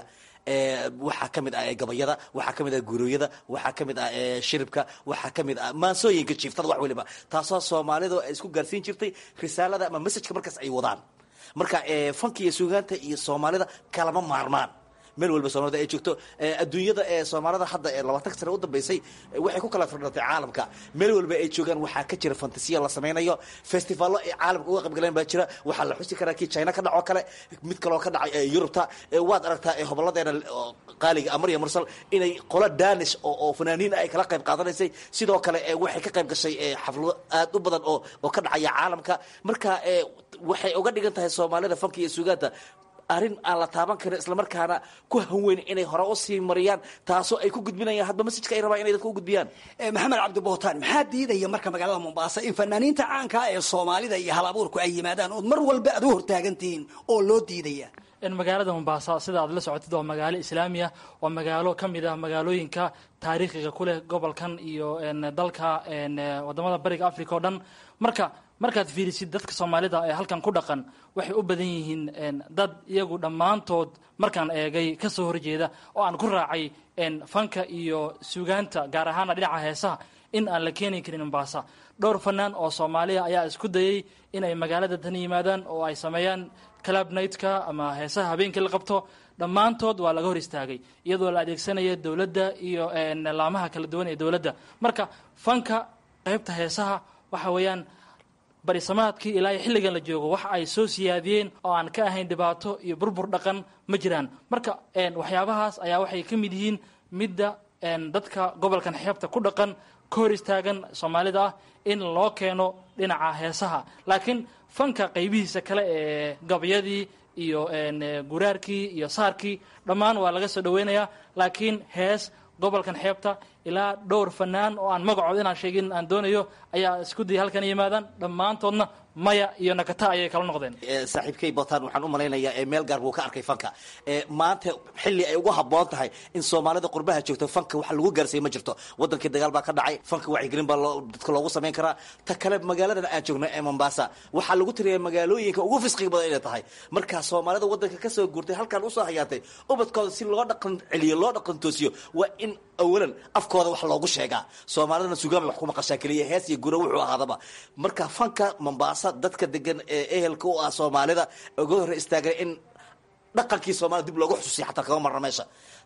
waxaa ka mid ah gabayada waxaa ka mid ah guurooyada waxaa ka mid ah shiribka waxaa ka mid ah maansooyinka jiiftada wax weliba taasoo soomaalidu ay isku gaarsiin jirtay risaalada ama messajka markaas ay wadaan marka fanka iyo suugaanta iyo soomaalida kalama maarmaan meel walba soomaalida ay joogto adduunyada ee soomaalida hadda ee labaatanka sane u dambeysay waxay ku kala firdhatay caalamka meel walba ay joogaan waxaa ka jira fantasiya la samaynayo festivallo ay caalamka uga qaybgaleen baa jira waxaa la xusi karaa kii china ka dhacoo kale mid kaloo ka dhacay yurubta waad aragtaa hoboladeena qaaliga amariya mursal inay qola danish oo fanaaniin ay kala qayb qaadanaysay sidoo kale waxay ka qayb gashay xaflado aad u badan oo oo ka dhacaya caalamka marka waxay uga dhigan tahay soomaalida fanka iyo suugaanta arrin aan la taaban karin islamarkaana ku hanweyn inay hore usii mariyaan taasoo ay ku gudbinayaan hadba masajka ay rabaan inay dadka u gudbiyaan maxamed cabdi bootaan maxaa diidaya marka magaalada mombaasa in fanaaniinta caanka ee soomaalida iyo hal abuurku ay yimaadaan ood mar walba aad u hortaagantihiin oo loo diidaya magaalada mombaasa sida aad la socotid waa magaalo islaamiya waa magaalo ka mid ah magaalooyinka taariikhiga ku leh gobolkan iyo dalka wadamada bariga africa oo dhan marka markaad fiirisid dadka soomaalida ee halkan ku dhaqan waxay u badan yihiin dad iyagu dhammaantood markaan eegay ka soo horjeeda oo aan ku raacay fanka iyo suugaanta gaar ahaana dhinaca heesaha in aan la keeni karin mombaasa dhowr fanaan oo soomaaliya ayaa isku dayay inay magaalada tan yimaadaan oo ay sameeyaan club nightka ama heesaha habeenkii la qabto dhammaantood waa laga hor istaagay iyadoo la adeegsanaya dowladda iyo laamaha kala duwan ee dowladda marka fanka qaybta heesaha waxa weeyaan barisamaadkii ilaa iyo xilligan la joogo waxa ay soo siyaadiyeen oo aan ka ahayn dhibaato iyo burbur dhaqan ma jiraan marka waxyaabahaas ayaa waxay ka mid yihiin midda dadka gobolkan xeebta ku dhaqan ka hor istaagan soomaalida ah in loo keeno dhinaca heesaha laakiin fanka qaybihiisa kale ee gabyadii iyo guraarkii iyo saarkii dhammaan waa laga soo dhaweynayaa laakiin hees gobolkan xeebta ilaa dhowr fanaan oo aan magacood inaan sheegin aan doonayo ayaa isku dayay halkan yimaadaan dhammaantoodna maya iyo nakata ayay kala noqdeen saaxiibkay botaan waxaan u malaynayaa meel gaar buu ka arkay fanka maanta xilli ay ugu habboon tahay in soomaalida qurbaha joogto fanka wax lagu gaarsiiya ma jirto wadankii dagaal baa ka dhacay fanka wacyigelin baa dadka loogu samayn karaa ta kale magaaladan aan joogno ee mombasa waxaa lagu tiriyaa magaalooyinka ugu fisqiga badan inay tahay markaa soomaalida wadanka kasoo guurtay halkan usoo hayaatay ubadkooda si loo dhaqan celiyo loo dhaqan toosiyo waa in awalan afkooda wax loogu sheegaa soomaalidana sugaan bay wax ku maqashaa keliya hees iyo gura wuxuu ahaadaba marka fanka mombasa dadka degan ee ehelka u ah soomaalida uga hor istaagan in dhaqankii soomaalida dib loogu xusuusiya xataa kama marna meesha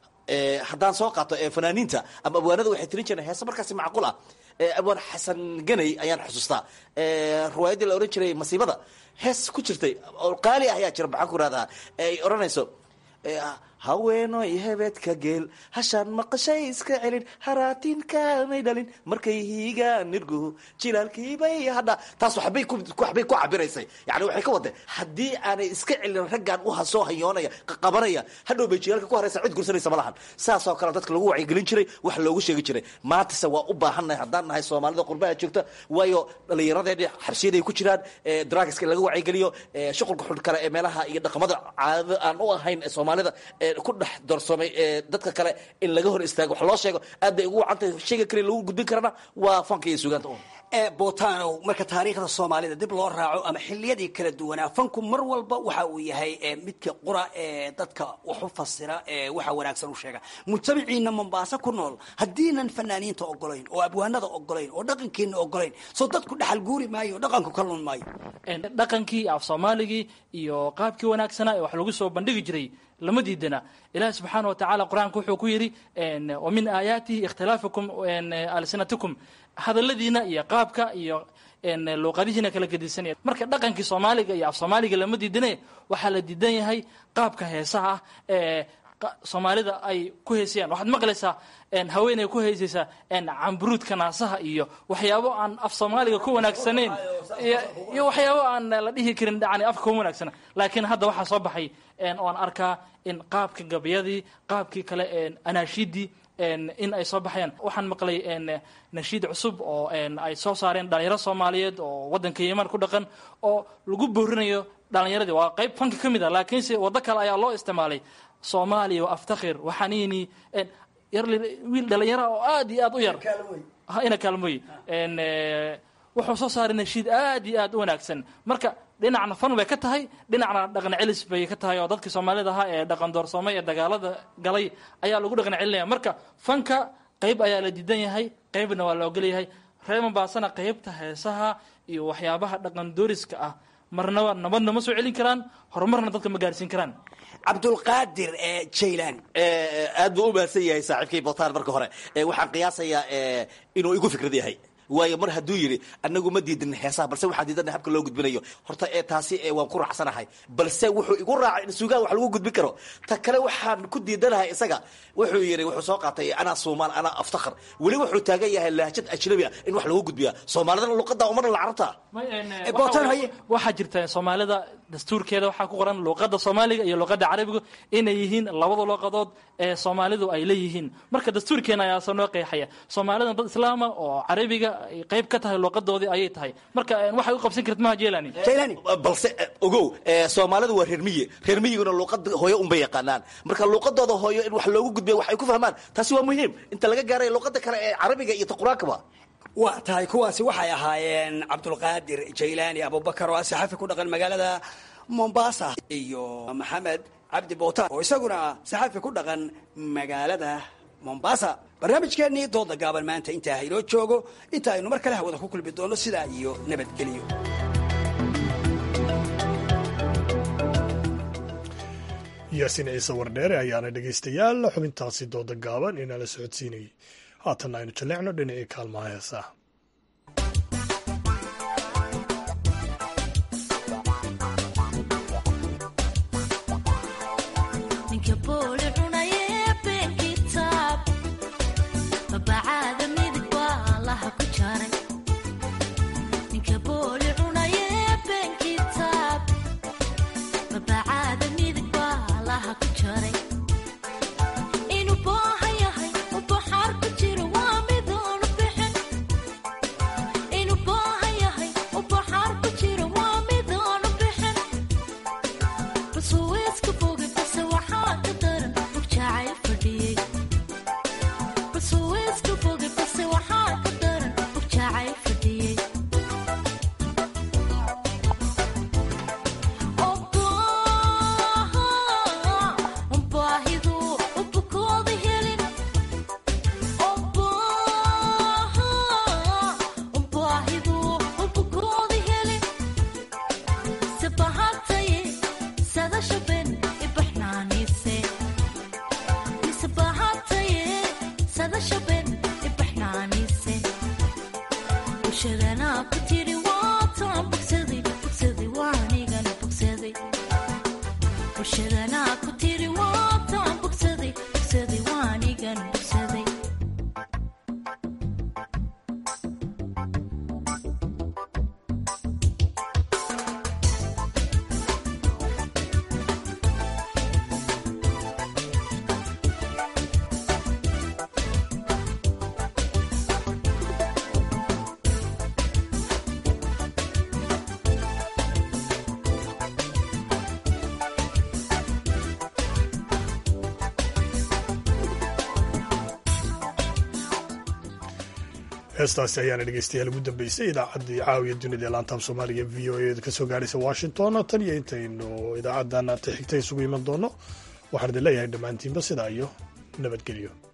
haddaan soo qaato fanaaniinta ama abwaanada waxay tirin jireen heese markaasi macquul ah abwaan xasan ganay ayaan xusuustaa riwaayaddii la ohan jiray masiibada hees ku jirtay oo qaali ah ayaa jira maxaan ku rahdaa ay odhanayso haweenoy hebeedka geel hashaan maqashay iska celin haraatinkaamay dhalin markay hiigaan nirguhu jilaalkiibay hadha taas waxbay waxbay ku cabiraysay yani waxay ka wadeen haddii aanay iska celin raggaan u soo hayoonaya qabanaya hadhow bay jilaalka ku haraysa cid gursanaysa ma lahan saasoo kale dadka lagu wacyigelin jiray wax loogu sheegi jiray maantase waa u baahannahay haddaan nahay soomaalida qurbaha joogta waayo dhallinyaradeeni xabsiyaday ku jiraan drugska laga wacyigeliyo shuqulka xun kale ee meelaha iyo dhaqamada caadada aan u ahayn soomaalida ku dhex doorsoomay dadka kale in laga hor istaago wax loo sheego aad bay ugu wacantahay shayga kale lagu gudbin karana waa fanka iyo suugaanta un botanow marka taariikhda soomaalida dib loo raaco ama xiliyadii kala duwanaa fanku mar walba waxa uu yahay midka qura ee dadka wax u fasira ee waxa wanaagsan u sheega mujtamaciina mombaaso ku nool haddiinan fanaaniinta ogolayn oo abwaanada ogolayn oo dhaqankiina ogolayn soo dadku dhaxal guuri maayo oo dhaqanku ka lun maayo dhaqankii af soomaaligii iyo qaabkii wanaagsanaa ee wax lagu soo bandhigi jiray lama diidana ilahi subxaana wa tacaala qur-aanka wuxuu ku yidhi wa min aayaatihi ikhtilaafukum alsinatikum hadaladiina iyo qaabka iyo luuqadihiina kala gedisanaya marka dhaqankii soomaaliga iyo af soomaaliga lama diidane waxaa la diidan yahay qaabka heesaha ah ee soomaalida ay ku heesayaan waxaad maqlaysaa haweeney ku heesaysaa camburuudka naasaha iyo waxyaabo aan af soomaaliga ku wanaagsanayn iyo waxyaabo aan la dhihi karin yani afka kuma wanaagsana laakiin hadda waxaa soo baxay oan arkaa in qaabka gabayadii qaabkii kale anaashiidii in ay soo baxayaan waxaan maqlay nashiid cusub oo ay soo saareen dhalinyaro soomaaliyeed oo wadanka yeman ku dhaqan oo lagu boorinayo dhalinyaradii waa qayb fanka ka mid a laakiinse waddo kale ayaa loo isticmaalay soomaaliya wa aftakhir waxaniini yar wiil dhalinyara oo aad iyo aad u yar ina kaalmoy wuxuu soo saaray nashiid aad iyo aad u wanaagsan marka dhinacna fan bay ka tahay dhinacna dhaqan celis bay ka tahay oo dadkii soomaalida ahaa ee dhaqan doorsoomay ee dagaalada galay ayaa lagu dhaqan celinaya marka fanka qayb ayaa la diidan yahay qaybna waa la ogol yahay reer mombaasana qaybta heesaha iyo waxyaabaha dhaqan dooriska ah marnaba nabadna ma soo celin karaan horumarna dadka ma gaarsiin karaan cabdulqaadir jaylan aad buu u mahadsan yahay saaxiibkay botaan marka hore waxaan qiyaasayaa inuu igu fikrad yahay waayo mar hadduu yidhi anagu ma diidin heesaha balse waxaan diidana habka loo gudbinayo horta taasi waan ku raacsanahay balse wuxuu igu raacay in suugaan wax lagu gudbin karo ta kale waxaan ku diidanahay isaga wuxuu yidhi wuxuu soo qaatay anaa soomaal anaa aftakhar weli wuxuu taagan yahay lahjad ajnabi ah in wax lagu gudbiya soomaalidana luqada umarna la carabta waxaa jirta soomaalida dastuurkeeda waxaa ku qoran luuqada soomaaliga iyo luuqada carabiga inay yihiin labada luuqadood ee soomaalidu ay leeyihiin marka dastuurkeena ayaasa noo qeexaya soomaalidan dad islaama oo carabiga ay qayb ka tahay luuqadoodii ayay tahay marka waxay u qabsan karta maha jelani balse ogow soomaalidu waa reer miyi reer miyiguna luuqada hooyo unbay yaqaanaan marka luuqadooda hooyo in wax loogu gudbiya wax ay ku fahmaan taasi waa muhiim inta laga gaaray luuqada kale ee carabiga iyo qur-aankaba waa tahay kuwaasi waxay ahaayeen cabdulqaadir jaylaani abubakar oo ah saxafi ku dhaqan magaalada mombasa iyo maxamed cabdi bootaan oo isaguna saxafi ku dhaqan magaalada mombasa barnaamijkeennii dooda gaaban maanta intaa haynoo joogo inta aynu mar kale hawada ku kulmi doono sidaa iyo nabadgelyo yaasiin ciise wardheere ayaana dhegaystayaal xubintaasi dooda gaaban inala socodsiinayay haatanna aynu jalleecno dhinacii kaalmaha heesaa heestaasi ayaana dhegeystayaal ugu dambeysay idaacaddii caawiya dunida ee laantaab soomaaliga v o a ka soo gaadhaysa washington tan iyo intaynu idaacaddan ta xigta isugu iman doono waxaan idin leeyahay dhammaantiinba sidaa iyo nabadgelyo